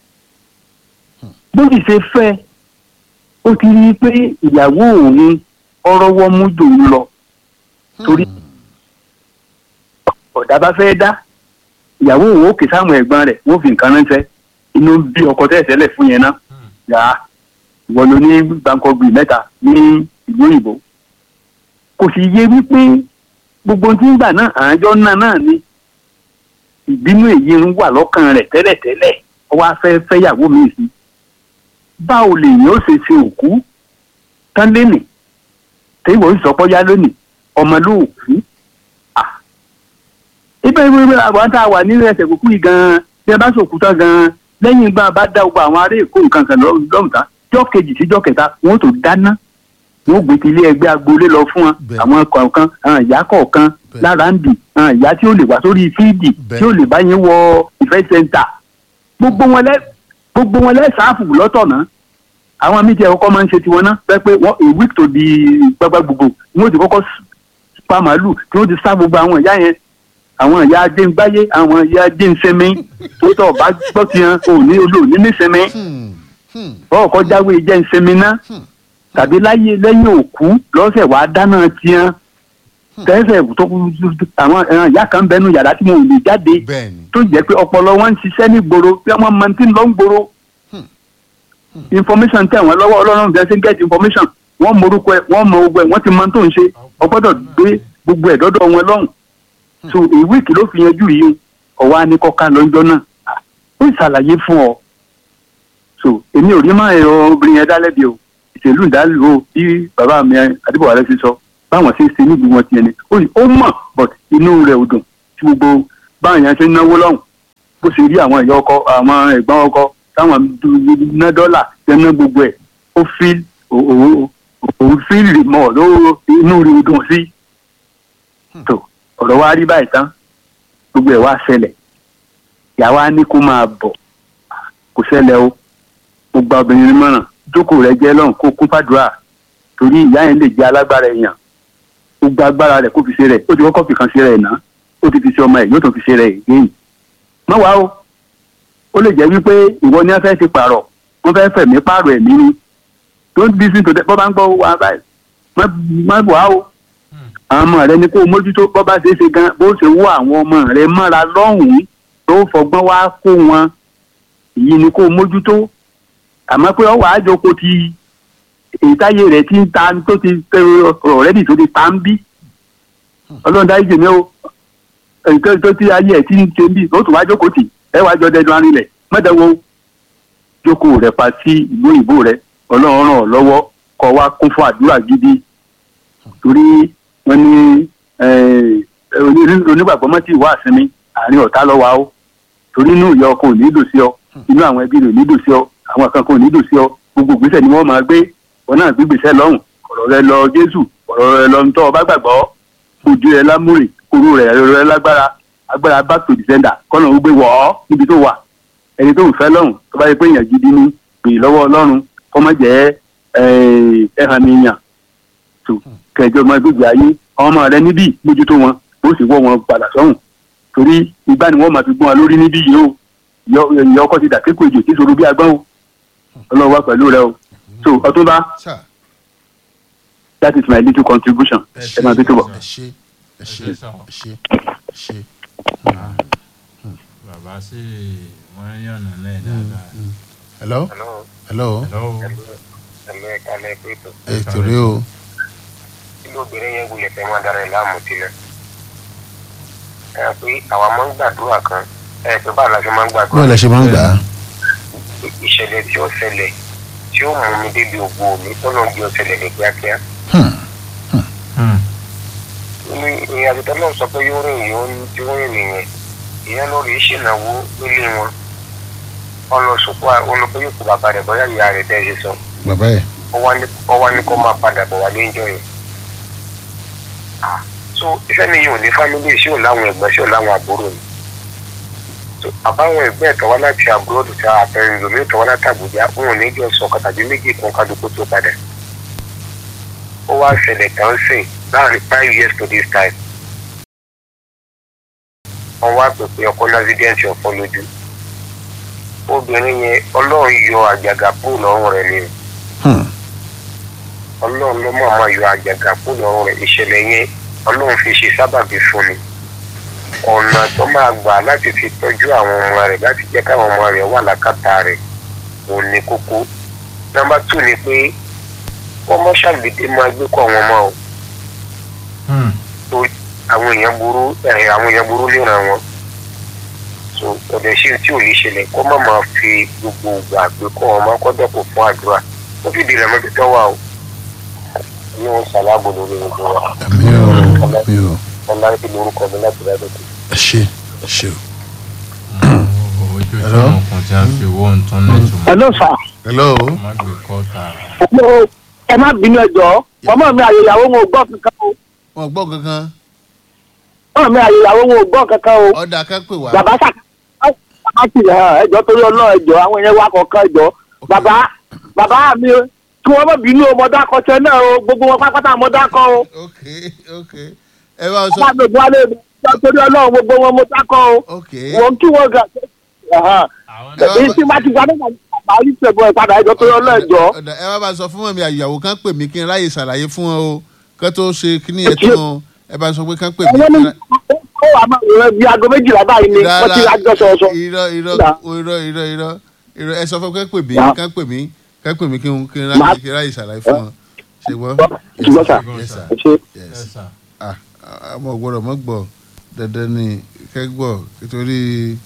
[SPEAKER 8] bó sì ṣe fẹ́ ó ti rí i pé ìyàwó òun ọrọ́wọ́ mú jòun lọ torí ọ̀dà bá fẹ́ dá ìyàwó òun ó kè sáwọn ẹ̀gbọ́n rẹ̀ wọ́n fi nǹkan ránṣẹ́ inú bí ọkọ tẹ́lẹ̀tẹ́lẹ̀ fún yẹn náà yà á ìwọ ló ní gbàǹkọ̀gbì mẹ́ta ní ìlú òyìnbó kò sì yé wípé gbogbo tí ń gbà náà àjọ náà náà ni ìbínú èyí ń wà lọ́kàn rẹ̀ tẹ́lẹ̀tẹ́lẹ̀ ó wá fẹ́ fẹ́yàwó mi sí báwo lèyìn ó ṣe ṣe òkú tán lénìí téèwọ̀ ń sọpọ́ yá lónìí ọmọ ló kú ibẹ̀ ibẹ̀ àwọn tá a wà nílẹ̀ ẹsẹ̀ kúkú yìí gan-an bí a bá sòkú tán gan-an lẹ́yìn ìgbà bá dá gbogbo àwọn ará èkó nǹkan kan lọ́mùtá jọ́ kejì sí jọ́ kẹta wọ́n tó dáná wọ́n gbé ti ilé ẹgbẹ́ agboolé lọ fún wọn àwọn kọ̀ọ̀kan àwọn ìyá kọ̀ọ̀kan lára ń bì àwọn ìyá tí ó lè wá sórí fíìdì tí ó lè bá yín wọ ìfẹ́ sẹ́ńtà gbogbo wọn lẹ́ gbogbo wọn lẹ́ sáàfù lọ́tọ̀ náà àwọn míì tí ẹ kọ́kọ́ máa ń ṣe tiwọn náà pẹ́ pé wọ́n a week to di gbagba gbogbo wọ́n ti kọ́kọ́ pa màálù tí wọ́n ti sá gbogbo àwọn ìyá yẹn àwọn ìyá adéǹgbáyé àwọn ìyá adéǹsẹ́mi tó tọ̀ bá gbọ́ tiẹ̀ òní olóòní nísẹ́mi bọ́ọ̀ kọ́ jáwé jẹ́ ńsẹ́mi náà tàbí láyé lẹ́yìn òkú lọ́sẹ̀ wàá dáná tiẹ̀ tẹ́sẹ̀ tó àwọn ẹran ìyá kan bẹnu yàrá tí mo lè jáde tó jẹ́ pé ọpọlọ wọn ń ṣiṣẹ́ ní gbòòrò bí wọ́n máa ti ń lọ ń gbòòrò information tẹ̀ wọ́n lọ́wọ́ ọlọ́run bí wọ́n ṣe ń get information wọ́n mọ orúkọ ẹ̀ wọ́n mọ ogun ẹ̀ wọ́n ti mọ tó ń ṣe ọgbọ́dọ̀ gbé gbogbo ẹ̀ dọ́dọ̀ wọn lọ́hùn so a week ló fi yanjú yìí ọ̀wá ní kọ́ka lọ́jọ́ náà ó ṣàlàyé fún ọ so èmi ò rí máa ẹ̀rọ obìnrin yẹn dálẹ́bi o ìṣèlú ìdálò bí bàbá mi adébọ̀wálé ti sọ báwọn ṣe ń ṣe níbi wọn tiẹ̀ ni ó mọ̀ but inú rẹ̀ ò dùn tí gbogbo báwọn yẹn ṣe ń náwó lọ́hùn bó ṣe rí àwọn ìyá ọkọ àwọn ẹ̀gbọ́n ọkọ táwọn ná dọ́là ṣe ná gbogbo ẹ̀ ó fi òun fi mọ̀ ló inú rẹ̀ ò dùn sí tó ọ̀rọ̀ wa rí báyìí tán gbogbo ẹ̀ wá ṣẹlẹ̀ ìyàwó á ní kó máa bọ̀ kò ṣẹlẹ̀ o mo gba obìnrin mọ̀ràn jókòó rẹ̀ jẹ́ lọ́hùn kó kún fàdúrà torí ìyá yẹn lè jẹ́ alágbára èèyàn ó gba agbára rẹ̀ kó fi ṣe rẹ̀ ó ti kọ́kọ́ fi kan ṣe rẹ̀ náà ó ti fi ṣe ọmọ ẹ̀ yóò tó fi ṣe rẹ̀ èyí mọ́ wá o ó lè jẹ́ wípé ìwọ ni wọ́n fẹ́ ti pààrọ̀ wọ́n fẹ́ fẹ̀mí pààrọ̀ ẹ̀mí ni don't listen to them bọ́ bá ń gbọ́ wa báyìí má wá o àwọn ọmọ rẹ ni kó o mójútó bọ́ bá ṣe é ṣe gan bó ṣe wó àwọn ọmọ rẹ mọ́ra lọ́hùn-ún tó fọgbọ́n wá kó wọn èyí ni kó o mójútó àmọ́ pé ọwọ́ àjọkò ti ìtayé rẹ̀ ti ń ta tó ti ọ̀rẹ́dì tó ti ta ń bí ọlọ́run dárí jèmi o nǹkan tó ti ayé ẹ̀ ti ń ṣe bí ó tún wá jókòó tì ẹ wá jọ dẹdun arinlẹ̀ mọ́tẹ́wọ́ jókòó rẹ̀ pa sí ìlú òyìnbó rẹ̀ ọlọ́run ràn ọ́ lọ́wọ́ kọ́ wá kún fún àdúrà gidi torí wọ́n ní onígbàgbọ́ mọ́ tí ìwà àsinmi àárín ọ̀tá lọ́wọ́ o torí inú ìyá ọkọ ò ní dùn sí ọ inú àwọn ẹbí rẹ̀ ò ní dùn sí ọ àwọn kan kò ní dùn sí ọ gbogbo ìgbésẹ̀ ni wọ́n máa gbé wọn náà gbé gbèsè lọ́hùn ọ̀rọ̀ rẹ lọ jésù ọ̀rọ̀ rẹ lọ ntọ́ ọba gbàgbọ́ ojú rẹ lámúrè kúrú rẹ rẹ lágbára agbára back to defender kọ́nà ó gbé wọ̀ ọ́ níbi tó wà ẹni tó ń fẹ́ lọ́hùn tó bá yẹ pé èèyàn gidi ni pè lọ́wọ́ ọlọ́run kọ́ mọ́ jẹ́ ẹ̀hàn mi yàn tó kẹjọ ọmọ gbègbè ayé àwọn ọmọ rẹ níbí mójútó wọn ó sì wọ́ wọn padà sọ́hùn torí ìgbà ni wọ́n máa fi gbọ́n wa lórí níbí yìí o ìyá ọkọ ti dàkékò èjò tí sọ̀rọ̀ bí agbọ́n o ọlọ́run wá pẹ̀lú rẹ o so ọtúnba that is my little contribution ẹ máa bí tó bọ̀.
[SPEAKER 2] ẹ ṣe ẹ ṣe ẹ ṣe ẹ ṣe.
[SPEAKER 4] bàbá sì wọ́n yànnà náà dáadáa.
[SPEAKER 2] hello hello
[SPEAKER 4] hello.
[SPEAKER 5] ẹ̀mí ẹ̀ka lẹ́ẹ̀kọ́ ètò.
[SPEAKER 2] ẹ torí o
[SPEAKER 5] kí lóbìnrin yẹn wulẹ̀ fẹ́ máa dára ẹ̀ láàmú tilẹ̀. ẹ hàn pé àwa máa ń gbàdúrà kan ẹ pé báwo la ṣe máa ń gbàdúrà.
[SPEAKER 2] báwo la ṣe máa ń gbà á.
[SPEAKER 5] ìṣẹ̀lẹ̀ tí ó ṣẹlẹ̀ tí ó mú mi débi ògbó mi tọ́nà bí ó ṣẹlẹ̀ ní kíákíá. ní ìrìn àjò tó náà sọ pé yóò rìn yóò tí ó rìn nìyẹn ìyẹn lórí ìṣìnàwó nílé wọn ọlọsùnkú olùkọ́ yóò kó bàbá rẹ̀ bọ́yá ìyá rẹ̀ tẹ́ ẹ ṣe sọ
[SPEAKER 2] bàbá yẹ.
[SPEAKER 5] ó wá ní kó máa padà bọ̀ wálé ńjọ́ yẹn
[SPEAKER 10] so iṣẹ́ mi yóò ní fámílì sí ò láwọn ẹ̀gbọ́n sí ò láwọn àbúrò ni so àbáwọn ẹ̀gbọ́n ẹ̀tọ́ wá láti àbúrò tó ta àpẹẹrẹ lómi ẹ̀tọ́ wá láti àbújá wọn ò ní jọ sọ ọ̀kan tàbí méjì kan kálukú tó padà ó wá ṣẹlẹ̀ kan sìn láàrin five years to this time wọ́n wá pè pé ọkọ lásìdẹ́ǹtì ọ̀fọ́ lójú obìnrin yẹn ọlọ́run yọ àjàgà kúrò lọ́rùn rẹ̀ ni ọlọ́run ló mọ̀ máa yọ àjàgà kúrò lọ́rùn rẹ̀ ìṣẹ̀lẹ̀ yẹn ọlọ́run fi ṣe sábàbí fún mi ọ̀nà tó máa gbà láti fi tọ́jú àwọn ọmọ rẹ̀ láti jẹ́ káwọn ọmọ rẹ̀ wà lákàtà rẹ̀ òun ni kókó nọ́mbà tù ni pé wọ́n mọ́ ṣàgbédé máa gbé kọ́ àwọn ọmọ o torí àwọn èèyàn burú ẹ̀ àwọn èèyàn burú léran wọn so ọ̀dẹ̀ ṣe tí ò lè ṣẹlẹ̀ kó má máa fi gbogbo ìgbà gbé kọ́ ọmọ kọ́dọ̀ kò fún àdúrà ó fi di ìrẹ̀mọ́bí tó wà o ní wọn ṣàlábò lórí gbogbo wa
[SPEAKER 2] àmì ò àmì ò
[SPEAKER 10] ọlá ń fi lórúkọ mi láti rẹ́ lókè.
[SPEAKER 2] ẹ ṣe ẹ ṣe o.
[SPEAKER 4] ojoojúmọ́ kan tí a fi owó nǹkan ní ìtumọ̀
[SPEAKER 8] hello sir.
[SPEAKER 2] hello
[SPEAKER 4] má gbé kọ́ tààrà.
[SPEAKER 8] Hello, ẹ má bínú ẹjọ́ ọmọ mi àyèyàwó wọn ò gbọ́ kankan o
[SPEAKER 2] wọn gbọ́ kankan
[SPEAKER 8] ọmọ mi àyèyàwó wọn ò gbọ́ kankan o
[SPEAKER 2] ọ̀dà kan pè wá.
[SPEAKER 8] bàbá sà bàbá sì hàn ẹjọ́ torí ọlọ́run ẹjọ́ àwọn yẹn wá kọ̀ọ̀kan ẹjọ́ bàbá bàbá mi kí wọ́n má bínú ọmọdé akọ́ṣẹ́ náà o gbogbo wọn pápátá ọmọdé akọ́ o
[SPEAKER 2] ok ok ẹ bá sọ
[SPEAKER 8] bàbá mi ò wálé mi ẹjọ́ torí ọlọ́run gbogbo wọn mo dákọ́ o
[SPEAKER 2] ok
[SPEAKER 8] wọ́n kí wọ́n gà
[SPEAKER 4] àwọn
[SPEAKER 2] Ẹ wá
[SPEAKER 8] èyí
[SPEAKER 2] bá-
[SPEAKER 8] tí má ti gba nígbà bàbá yìí ṣẹ̀bọ̀ ìpadà ẹjọ́ torí ọlọ́run ẹjọ́
[SPEAKER 2] ọ̀dà ẹ wá bá sọ fún mọ̀mí àyàwó kan pè mí kí n ráyè ṣàlàyé fún wọn o kán tó ṣe kíní yẹn tán o ẹ bá sọ pé kán pè mí.
[SPEAKER 8] ẹ̀wọ́n ní ó wà máa rẹ̀ bí aago méjìlá báyìí ni wọ́n ti rájọ́ sọ̀ọ̀sọ̀
[SPEAKER 2] irọ́ irọ́
[SPEAKER 8] Dà.
[SPEAKER 2] irọ́ irọ́ irọ́ irọ́ ẹ sọ fún kán pè mí
[SPEAKER 8] Dà.
[SPEAKER 2] kán pè mí kán pè mí kí n kí n
[SPEAKER 8] Màá-
[SPEAKER 2] ráyè kí n ráyè ṣàlàyé fún wọn. ṣùgbọ́n
[SPEAKER 8] ṣùgbọ́n sà
[SPEAKER 2] yes sir
[SPEAKER 8] ẹ ṣe.
[SPEAKER 2] yes
[SPEAKER 4] Yes, sir.
[SPEAKER 2] ah àmọ́ gbọ́dọ̀ mọ́ gbọ́ dandan ni kẹ́ gbọ́ nítorí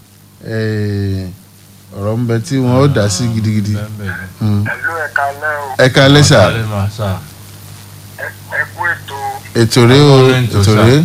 [SPEAKER 2] eh, ọ̀rọ̀ ń bẹ tí wọ́n ó dá sí gidigidi.
[SPEAKER 4] Bẹ́ẹ̀ bẹ́ẹ̀ ni.
[SPEAKER 2] Hmm.
[SPEAKER 10] ẹ̀lú ẹ̀ka náà
[SPEAKER 2] ẹ kalẹ́ sà
[SPEAKER 4] Alẹ́ máa sà.
[SPEAKER 10] ẹ kú ètò
[SPEAKER 2] ètò rèé o
[SPEAKER 4] Ètò
[SPEAKER 2] ètò
[SPEAKER 4] sà.
[SPEAKER 2] rèé.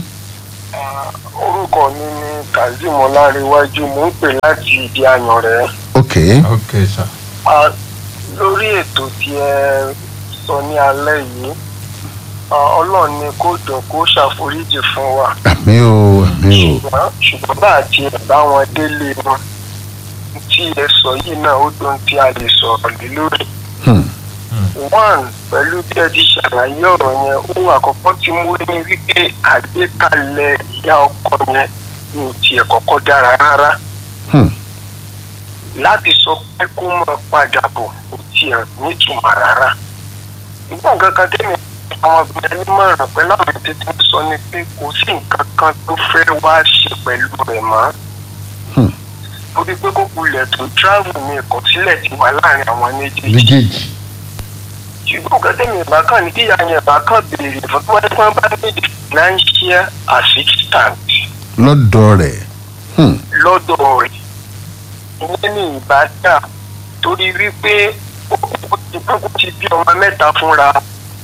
[SPEAKER 10] orúkọ mi ní kazeem ọláréwájú mò ń pè láti ìdí àyàn rẹ̀
[SPEAKER 2] ok
[SPEAKER 4] ok sà.
[SPEAKER 10] lórí ètò tí ẹ sọ ní alẹ́ yìí ah, ọlọ́run ni kó dùn kó ṣàforíjì fún wa
[SPEAKER 2] àmì o àmì o
[SPEAKER 10] ṣùgbọ́n ṣùgbọ́n bá àti ẹ̀bá wọn délé wọn tí ẹ sọ yìí náà ó dùn tí a lè sọ̀rọ̀ lé lórí.
[SPEAKER 2] Hmm.
[SPEAKER 10] one pẹ̀lú bí ẹ ti ṣàlàyé ọ̀rọ̀ yẹn ohun àkọ́kọ́ tí mo ní wípé àgbékalẹ̀ ìyá ọkọ yẹn ní tiẹ̀ kọ́kọ́ dára rárá
[SPEAKER 2] Hmm.
[SPEAKER 10] láti sọ pé kó máa padà bọ̀ kò tiẹ̀ nítumọ̀ rárá. ìgbà kankan tẹ́mi àwọn obìnrin nímọ̀ràn pẹ̀lú àwọn tètè ń sọ ni pé kò sí nǹkan kan tó fẹ́ wá ṣe pẹ̀lú rẹ̀ mọ́.
[SPEAKER 2] Hmm.
[SPEAKER 10] torí pé kó kulẹ̀ tó travel ní ìkọ̀sílẹ̀ ti wà láàrin àwọn méjèèjì
[SPEAKER 2] méjèèjì
[SPEAKER 10] ṣùgbọ́n nǹkan tẹ̀mí ìbá kan ní kíyà yẹn ìbá kan béèrè fún tí wọ́n bá ní financial assistance
[SPEAKER 2] lọ́dọ̀ rẹ̀ Hmm.
[SPEAKER 10] lọ́dọ̀ rẹ̀ ìyẹn ní ìbá dà torí wípé ó ti gbogbo ti bí ọmọ mẹ́ta fúnra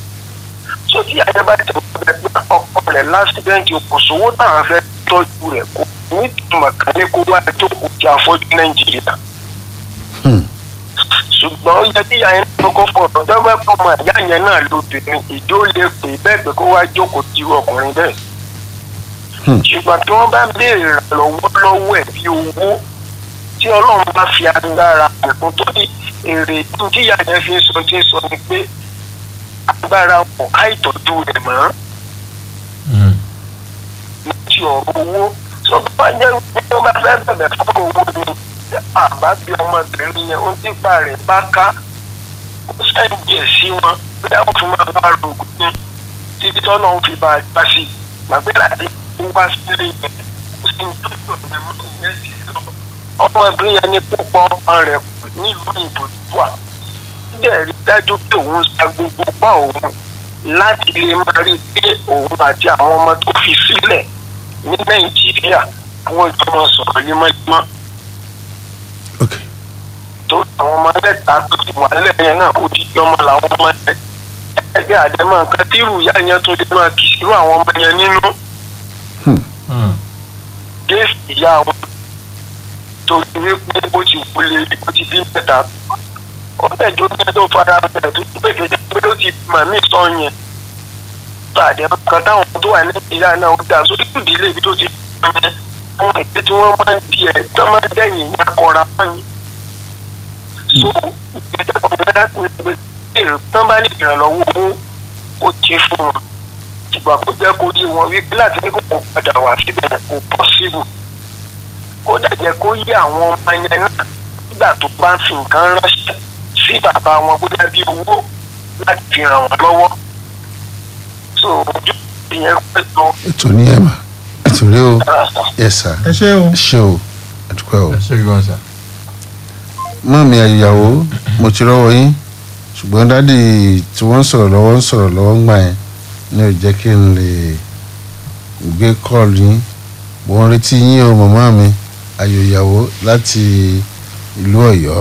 [SPEAKER 10] so tí àyẹ̀ bá tẹ̀ wọ́n bẹ pé ọkọ rẹ̀ lásìdẹ́ǹtì kò sówó táwọn fẹ́ tọ́jú rẹ̀ kò ní ìtumọ̀ kan ní kó wá jókòó ti àfọ́jú nàìjíríà
[SPEAKER 2] Hmm.
[SPEAKER 10] ṣùgbọ́n ó yẹ kí ìyá yẹn kọ́kọ́ fọ̀rọ̀ dọ́gbẹ́ pọ̀ mọ́ ìyá yẹn náà lóbìnrin ìjó lè pè bẹ́ẹ̀ pé kó wá jókòó ti irú ọkùnrin bẹ́ẹ̀.
[SPEAKER 2] Hmm.
[SPEAKER 10] ṣùgbọ́n tí wọ́n bá ń béèrè ìrànlọ́wọ́ lọ́wọ́ ẹ̀ bí owó tí ọlọ́run bá fi agbára ẹ̀kún tó ní èrè tí ìyá yẹn fi ń sọ tí ń sọ ni pé agbára wọn àìtọ́jú rẹ̀ mọ́
[SPEAKER 4] Hmm.
[SPEAKER 10] ti ọ̀rọ̀ owó tó bá jẹ́ pé wọ́n bá fẹ́ bẹ̀rẹ̀ fún owó ni àbá bí ọmọbìnrin yẹn ó dípa rẹ̀ bá ká ó sẹ́ǹdì ẹ̀ sí wọn bí àwọn fún máa bá rògùn ní títí tọ́nà ń fi bá a gbá sí i gbàgbé láti wá sílé yẹn ó sì ń tọ́jú ọ̀rẹ́ mọ́ ìyẹn sí lọ. ọmọbìnrin yẹn ní púpọ̀ ọmọ rẹ̀ nílùú ìbò wà síbẹ̀ rí dájú pé òun sa gbogbo pa òun láti lè máa rí i pé òun àti àwọn ọmọ tó fi sílẹ̀ ní nàìjíríà àwọn ìjọba sọ̀rọ̀ lemọ́lemọ́
[SPEAKER 2] ok
[SPEAKER 10] tó àwọn ọmọ mẹ́ta tó ti wà lẹ́yìn náà ó ti jọmọ làwọn ọmọ yẹn ẹgbẹ́ àdẹ́mọ̀ nǹkan tí irú ìyá yẹn tó lè máa kì sí irú àwọn ọmọ yẹn nínú
[SPEAKER 4] Hmm.
[SPEAKER 10] géèsì ìyá wọn tó ti rí pé bó ti wọlé bó ti bí mẹ́ta ó bẹ̀ tó bẹ́ẹ̀ tó fara bẹ̀rẹ̀ tó ti bẹ̀rẹ̀ pé ó ti mà mí sọ yẹn pàdé kan táwọn tó wà nàìjíríà náà ó dà sórí ìdílé ibi tó ti pẹ́ àwọn ìgbé tí wọ́n máa ń di ẹ̀ tó máa ń dẹ̀yìn ní akọra fún yín. so ìgbésẹ̀ kan fẹ́ láti ní pé èrò tán bá ní ìrànlọ́wọ́ owó ó ti fún wọn ìgbà kó jẹ́ kó yé wọn wípé láti ní kó kó padà wá síbẹ̀ kò pọ́sibù kó dàjẹ́ kó yé àwọn ọmọ yẹn náà nígbà tó bá ń fi nǹkan ránṣẹ́ sí bàbá wọn bó dàbí owó láti fi ràn wọ́n lọ́wọ́ so ojú ìyẹn pẹ́ lọ.
[SPEAKER 2] ètò ní ẹ̀mà ètò rí o yes sir
[SPEAKER 9] ẹ ṣé o
[SPEAKER 2] ẹ ṣé o àdúpẹ́ o.
[SPEAKER 4] ẹ ṣe gan sa.
[SPEAKER 2] mọ́ mi àyàwó mo ti rọ́wọ́ yín ṣùgbọ́n dádì tí wọ́n ń sọ̀rọ̀ lọ́wọ́ ń sọ̀rọ̀ lọ́wọ́ ń gbà yẹn ní ò jẹ́ kí n lè gbé kọ́ọ̀lù yín mo ń retí yín o màmá mi ayò ìyàwó láti ìlú ọ̀yọ́